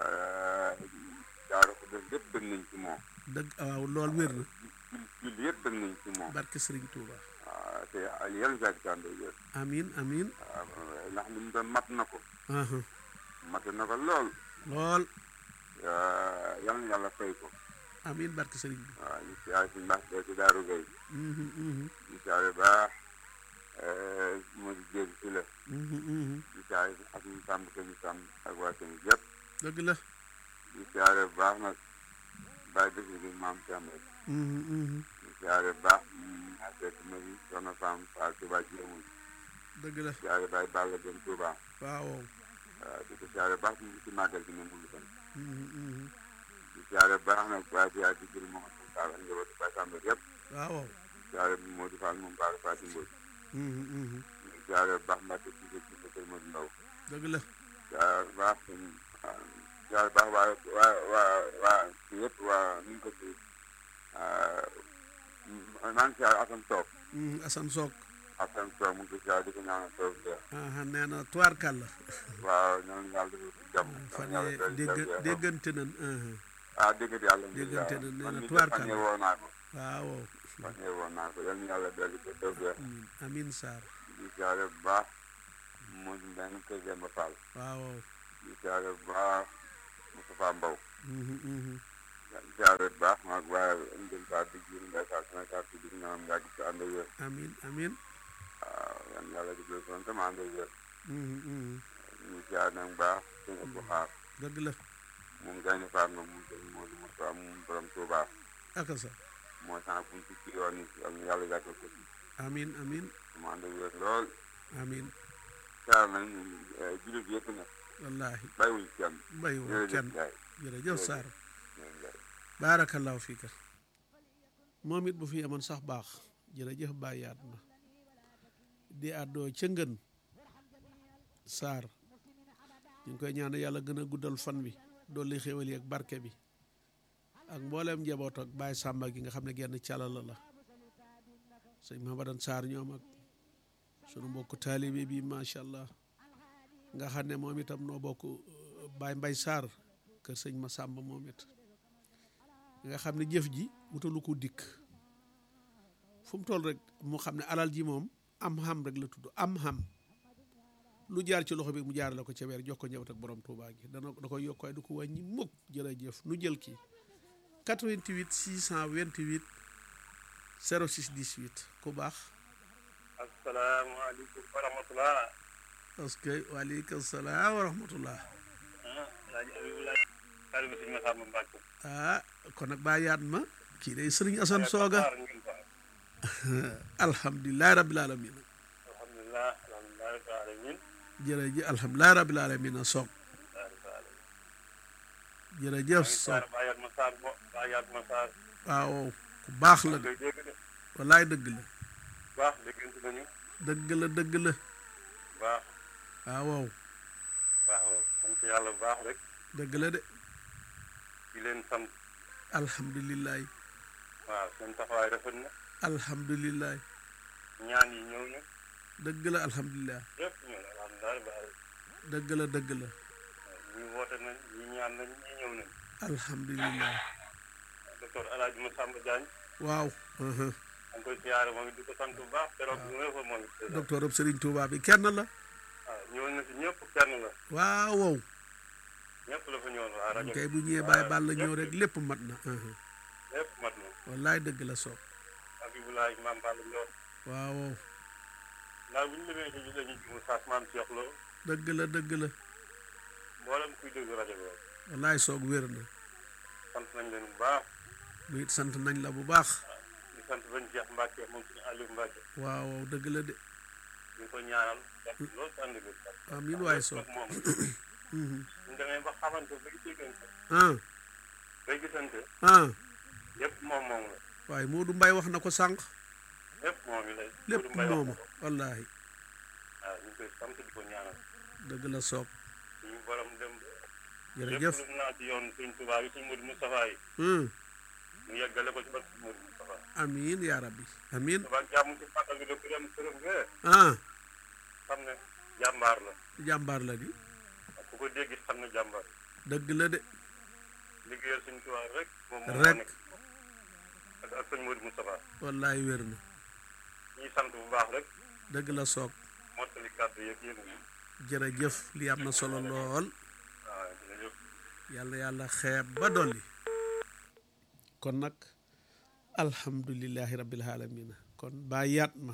daara ko def yëpp bëgg nañ ci moom dëgg waaw lool wér na julli yëpp bëgg nañ ci moom barke Sëriñ Tuuba waaw te Aliou yàlla gàcc ci ànd ak wér amin amin waaw ndax li mu doon mat na ko aha mat na ko lool lool yal na yàlla fay ko amin barke Sëriñ bi waaw ñu siyaare suñu Mbacke ci Daaru Gay mhm mhm ñu siyaare baax moo di jéeg si la mhm mhm di siyaare ak ñu sàmm ko ñu sàmm ak waa seen yëpp dëgg la di siyaare bu baax nag bàyyi dëkk bi maam Thiam rek mhm mhm di siyaare bu baax ak fekk ma yi soxna Fam Fall Touba jéemul dëgg la siyaare bàyyi Balla Gën Touba waaw waaw di ko siyaare bu baax ñu ngi ci màggal gi ne mu ngi kon mhm mhm di siyaare bu baax nag waaye bi yaa di jël moom Fall ak njabootu Baye Samb yëpp waaw siyaare bi Modou Fall moom Baara Fatou Mbodj mhm mhm di siyaare bu baax Mbacke ci ci ci kër Modou Ndaw dëgg la siyaare bu baax sëñ siyaare bu baax waa waa waa waa ci yëpp waa nu ñu ko ci maa ngi siyaare Assane Sow mhm Assane Sock Assane Sow mu ngi ko siyaare di ko ñaanal Sow Seex aha nee na tubaarkàlla waaw ñaan yàlla defal ci jàmm fan ñaan yee yàlla dégg defal ci jàmm. déggante nañ aha ah déggante yàlla déggante na nee na man mii de tubaarkàlla. fan yee woo naa ko waaw fan yee woo naa ko yal na yàlla dolli ko Sow Seex amin amin Sarr di siyaare bu baax mu ngi benn kër Demba Fall waaw di siyaare bu baax Moustapha Mbow mhm, mhm. siyaare bu baax maag waaye ndil saa di jiir mbay saa sama saa si dig naam yàgg ci ànd ak wér amin amin waaw yan yàlla di jël son tam ànd ak wér mhm, mhm. ñu siyaare nag bu baax sëñ Abdou Xaar dëgg la moom gaynde faat ma moom sëñ Modou Moussa moom borom Touba aka sa moo sax buntu ci yoon yi ak yàlla yàggal ko ci amin amin mu ànd ak wér lool amin siyaare nañ jullit yëpp nag wallahi bàyyiwuñ kenn bayu jërëjëf kenn Ndiaye jërëjëf Sarr jërëjëf Ndiaye baarakallaahu fiika moom it bu fi yemoon sax baax jërëjëf bàyyaat ma di àddoo ca ngën Sarr ñu ngi koy ñaan yàlla gën a guddal fan bi dolli xéwal yi ak barke bi ak mbooleem njaboot ak Baye Samba gi nga xam ne genn calala la sëñ Mahamadan Sarr ñoom ak sunu mbokku taalibe bi macha allah nga xam ne moom itam noo bokk Baye Mbay Sarr kër sëñ ma Samba moom it nga xam ne jëf ji wutalu ko dikk fu mu toll rek mu xam ne alal ji moom am xam rek la tudd am xam lu jaar ci loxo bi mu jaarale ko ca weer jox ko ñëwat ak borom Touba gi dana da koy yokk waaye du ko wàññi mukk jërëjëf nu jël kii 88 628 06 18 ku baax asalaamaaleykum wa rahmatulah. parce que waaleykum salaam wa rahmatullah ah Alaaji Abibulaay. taalibe Sëñ Masamba Mbàkke. ah kon nag baa yaat ma kii day sëriñ Asan Sooga Saar ngeen ko. alhamdulilahi rabbil alamin alhamdulilah alhamdulilah rabbil alamin. jërëjëf alhamdulilahi rabbil alamin a soog rabbil alamin. jërëjëf maa ngi soog saar Bayaat ma saar bo Bayaat ma saar. waaw ku baax la de koy dégg de. wallaay dëgg la baax déggante nañu. dëgg la dëgg la baax waaw waaw baax waaw sant yàlla bu baax rek. dëgg la de di leen sant. alhamdulilahi waaw seen taxawaay rafet na. alhamdulilahi ñaan yi ñëw na. dëgg la alhamdulilah yëpp ñëw na alhamdulilah rabbil alamin. dëgg la dëgg la waaw ñii woote nañ ñii ñaan nañ ñii ñëw nañ. alhamdulilah docteur El Hadj Massamba Diagne. waaw aha. maa ngi koy siyaare moom it di ko sant bu baax keroog bi nga fa moom it. docteur ab Serigne Touba bi kenn la waaw ñëwoon na si ñëpp kenn la waaw wow ñëpp la fa ñëwoon waa rajo kay bu ñëwee bàyyi bàll la ñëw rek lépp mat na aha. lépp mat na wallaay dëgg la soog Abibulaay maam Balla Ndiol waaw wow ndax bu ñu demee ci dañuy jumu saas maam Cheikh Lo dëgg la dëgg la mboolem kuy déglu rajo bi rek wallaay soog wér na sant nañ leen bu baax nu it sant nañ la bu baax di sant bañ Cheikh Mbacke moom suñu Aliou Mbacke waaw wow dëgg la de ñu ngi ko ñaanal def loolu si ànd bi amiin waay soog moom Mhm. suñ demee ba xamante bay déggante ah bay gisante ah yëpp moom moom la waaye Modou Mbaye wax na ko sànq lépp moom mi lay lépp Modou Mbaye wax mooma na ko. wallaahi waaw ñu ngi koy sant di ko ñaanal dëgg la soog suñu borom dem jërëjëf lépp lu naa ci yoon suñ tubaab yi suñ Modou Moustapha yi hum mu yeggale ko ci barke suñ Modou Moustapha amiin yaa rabbi amiin tubaab jàmm ci fàttal bi dëkk dem këram ngee ah xam ne jàmbaar la jàmbaar la di ku ko dégg it xam ne jàmbaar dëgg la de liggéeyal suñ tubaab rek moom moo Rek. nekk ak ak sëñ Modou Moustapha wallaay wér na ñuy sant bu baax rek dëgg la soog mottali kàddu yeeg yéen ñi jërëjëf li am na solo lool waaw jërëjëf yàlla yàlla xeeb ba dolli kon nag alhamdulillahi rabbil alamina kon baa yaat ma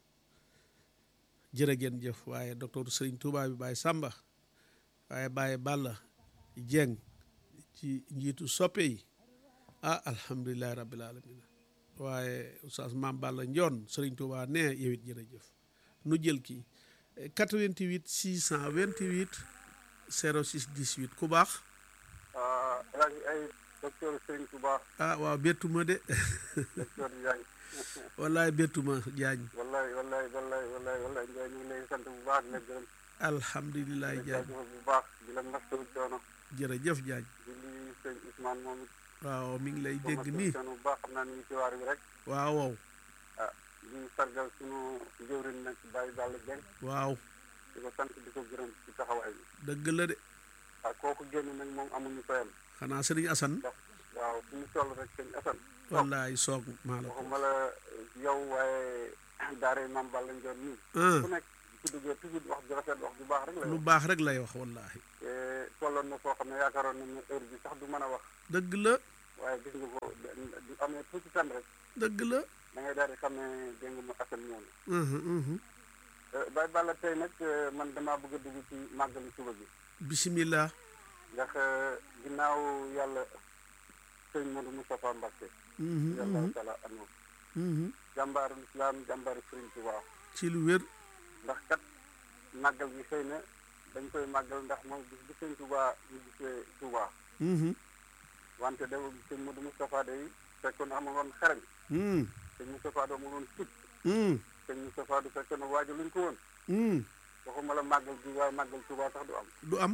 jërë ngeen jëf waaye docteur Sëriñ Tuubaa bi Baye Samba waaye Baye Balla Jeng ci njiitu soppe yi ah alhamdulillahi rabbil alamina waaye oustaz Maam Balla Njoon Sëriñ Tuubaa ne yow it jërëjëf nu jël kii 88 628 06 18 ku baax ah El Hadj ay docteur Serigne Touba ah waaw bettuma de docteur Diagne wallaay bettuma jaañ wallaay wallaay wallaay wallaay wallaay Ndiaye ñu ngi lay sant bu baax di la gërëm alhamdulilah di la jaañ jaajëfal bu baax di la mastawu coono jërëjëf jaañ di nuyu sëñ Ousmane moom it waaw mi ngi lay ko dégg mastawu nii coono bu baax xam naa ni ngi ci waar bi rek waaw waaw ah di sargal sunu jëwriñ nag Baye Balla Dieng waaw di ko sant di ko gërëm ci taxawaay bi dëgg la de ah kooku génn nag moom amuñu fayam xanaa sëriñ Asan ndax waaw fu ñu toll rek sëñ Assane wallaay soog maa la ko waxuma la yow waaye daara Maam Balla Ndione nii ah ku nekk ci duggee toujours wax ju rafet wax ju baax rek la lu baax rek lay wax wallahi te tolloon na foo xam ne yaakaaroon nañ ne heure bi sax du mën a wax dëgg la waaye gis nga ko du amee tuuti tan rek dëgg la da ngay daal di xam ne dégg nga mu asal ñëw na Mhm, mhm. bay balla tey nag man damaa bëgg a dugg ci màggali suba bi bismillah ndax ginnaaw yàlla sëñ Modou Moustapha Mbacke Mhm, yàlla mhm, taala anu mhm. jàmbaaru islam jàmbaaru Sëriñ Tuubaa ci lu wér ndax kat màggal gi xëy na dañ koy màggal ndax moom bis bi sëñ Tuubaa ñu gisee Tuubaa Mhm, wante da sëñ Modou Moustapha day fekkoon amul woon xarañ mhm, sëñ Moustapha du amul woon fit mhm, sëñ Moustapha du fekkoon waaju luñ ko woon mhm. waxuma la màggal gi waaye màggal Tuubaa sax du am du am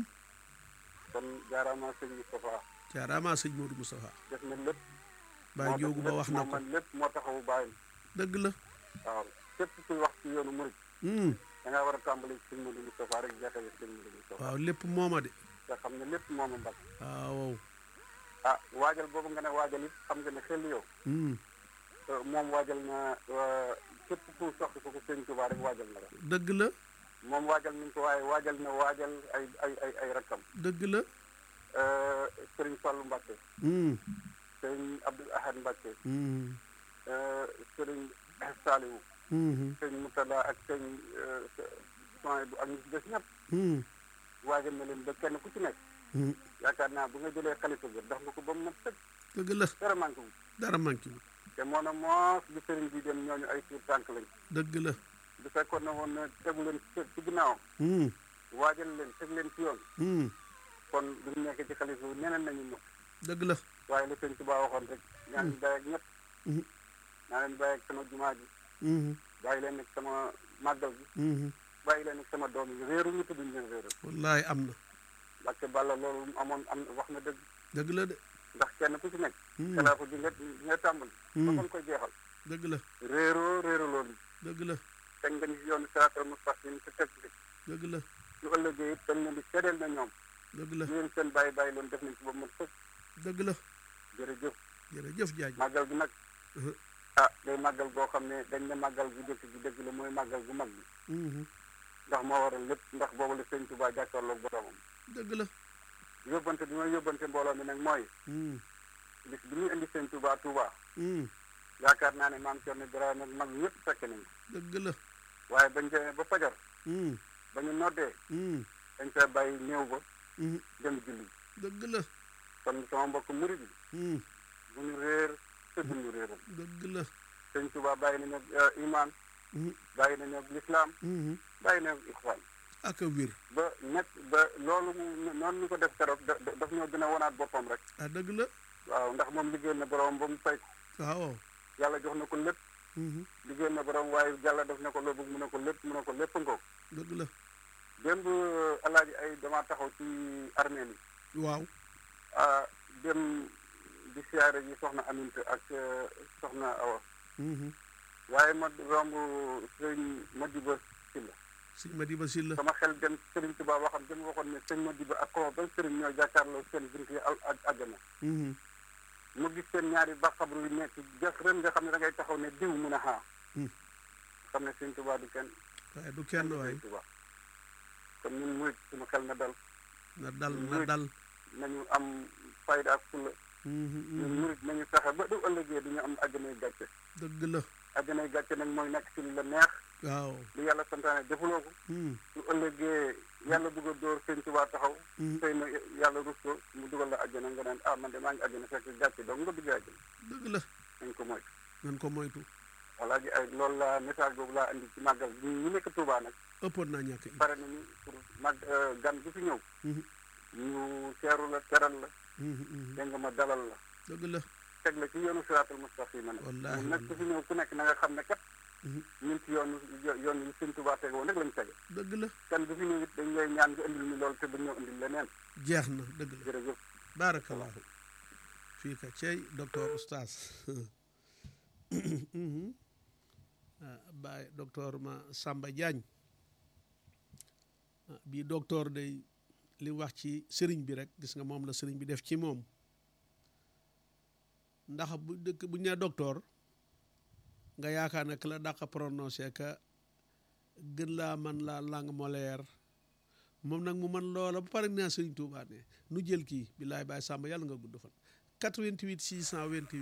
kon jaaraama sëñ Moustapha jaaraama sëñ Modou Moustapha def na lépp Baye moo def Joogu ba lépp, wax na moo ko man lépp moo taxawu bàyyil dëgg la waaw képp kuy wax ci yoonu murit Mhm, da ngaa war a tàmbali ci sëñ Modou Moustapha rek jeexale sëñ Modou Moustapha waaw lépp mooma de nga xam ne lépp moom a mbag waaw ah waajal boobu nga ne waajal it xam nga ne xel yow Mhm, euh, moom waajal na euh, képp ku soxla ko ko sëñ Tuubaa rek waajal na la dëgg la moom waajal nañ ko waaye waajal na waajal ay ay ay ay rakkam dëgg la euh, sëriñ Fallu Mbàkke Mhm, sëriñ Abdul Ahad Mbàkke mhm, euh, sëriñ Saaliwu mhm, sëriñ Mutala ak sëriñ soin bu ak ñu ci des ñëpp mhm, waajal na leen ba kenn ku ci nekk mhm. yaakaar naa bu nga jëlee xalifa bi dox nga ko ba mu mat sëkk dëgg la dara manqué wu dara manqué wu te moo na moos bi sëriñ bi dem ñooñu ay tuur tànk lañ dëgg la bu fekkoon ne woon ne tegu leen ci ci ginnaawam Mhm, waajal leen teg leen ci yoon mhm. kon bu ñu nekkee ci xalifa bi neneen nañu ñëw dëgg la waaye la sëñ Tuubaa waxoon rek naa leen bàyyi ak ñëpp Mhm, naa leen bàyyi ak sama jumaa ji mhm, bàyyi leen ak sama màggal gi mhm. bàyyi leen ak sama doom yi réeru ñu tudduñ leen réeru wallahi am na parce balla loolu mu amoon am wax na dëgg dëgg la de ndax kenn ku ci nekk Mhm, xilaafa bi nga nga tàmbali ba mhm. kon koy jeexal dëgg la réeroo réeru loolu dëgg la teg nga ni si yoonu siraatal mustaqim te teg ci dëgg la su ëllëgee it dañ leen di seedeel na ñoom dëgg la ñu leen seen bàyyi bàyyi loon def nañ ci ba mu sëkk dëgg la jërëjëf jërëjëf jaaj màggal gi nag Mhm. ah day màggal goo xam ne dañ ne màggal gu jëkk gi dëgg la mooy màggal gu mag bi Mhm, ndax moo waral lépp ndax boobu la sëñ Tuubaa jàkkaarloog boromam dëgg la yóbbante bi may yóbbante mbooloo mi nag mooy Mhm, bis bi ñuy indi sëñ Tuubaa Tuubaa mhm. yaakaar naa ne maam Cerno Birahim ak mag ñëpp fekk nañ ko dëgg la waaye bañ demee ba fajar Mhm, ba ñu noddee mhm, dañ fee bàyyi néew ba mhm. dem julli dëgg la kon sama mbokk murid yi Mhm, bu ñu réer te bu ñu réeral dëgg la sëñ Tuubaa bàyyi nañu ak iman Mhm, bàyyi nañu ak lislaam mhm. bàyyi nañu ak ixwaan ak a wér ba nekk ba loolu mu noonu ñu ko def keroog da da- daf ñoo gën a wonaat boppam rek ah dëgg la waaw ndax moom liggéey na borom ba mu fay ko waaw yàlla jox na ko lépp Mhm, liggéey na borom waaye yàlla def na ko loo bëgg mu ne ko lépp mu ne ko lépp nga ko dëgg la démb alaaji ay dama taxaw ci armée yi waaw ah dem di siyaare ji soxna Aminte ak eh, soxna Awa Mhm. waaye ma romb sëñ Madiba Sylla sëñ Madiba Sylla sama xel dem Sëriñ Tuubaa waxam dem waxoon ne sëñ Madiba ak ko ba sëriñ ñoo jàkkaarloo seen bunt yi al ak àjjana Mhm, mu gis seen ñaari bàqabru yu nekk jëf ren nga xam ne da ngay taxaw ne diw mun a xaa Hmm. xam ne Sëriñ Tuubaa du kenn waaye du kenn waay Sëriñ Tuubaa kon ñun murit suñu xel na dal na dal na dal nañu am fayda ak fulla Mhm, ñun mhm. murit nañu fexe ba du ëllëgee du ñu am àjjanay gàcce dëgg la àjjanay gàcce nag mooy nekk ci li la neex waaw lu yàlla santaane defuloo ko Mhm, su ëllëgee yàlla bëgg a dóor Sëriñ Tuubaa taxaw mhm. xëy na yàlla rus ko mu dugal la àjjana nga naan ah man de maa ngi àjjana fekk gàcce donc nga duggee àjjana dëgg la nañ ko moytu nan ko moytu voilà ji ay loolu la message boobu laa indi ci màggal ñu ñu nekk Touba nag ëppoon naa ñàkk indi pare nañu pour mag gan gi fi ñëw Mhm, ñu teeru la teral la mhm, mhm. dégg nga ma dalal la dëgg la teg la ci yoonu siraatal mustaqima nag Wallaahi, ñun nag ku fi ñëw ku nekk na nga xam ne kat Mhm. ñun ci yoonu yoon yi Sëriñ Touba tege woon rek lañu tege dëgg la kan bu fi ñëw it dañ lay ñaan nga indil ñu loolu te dañoo indil leneen jeex na dëgg la jërëjëf barakallahu fii ka cey docteur oustaz Mhm. ah baay docteur ma Samba Diagne ah, bii docteur day li wax ci sëriñ bi rek gis nga moom la sëriñ bi def ci moom ndax bu dëkk bu ñu nee docteur nga yaakaar ne que la dàq prononcé que gën laa man laa langue molaire moom nag mu man loola ba pare naa Sëriñ Tuubaa ne nu jël kii billaay baay Sàmba yàlla nga gudd fan 88 628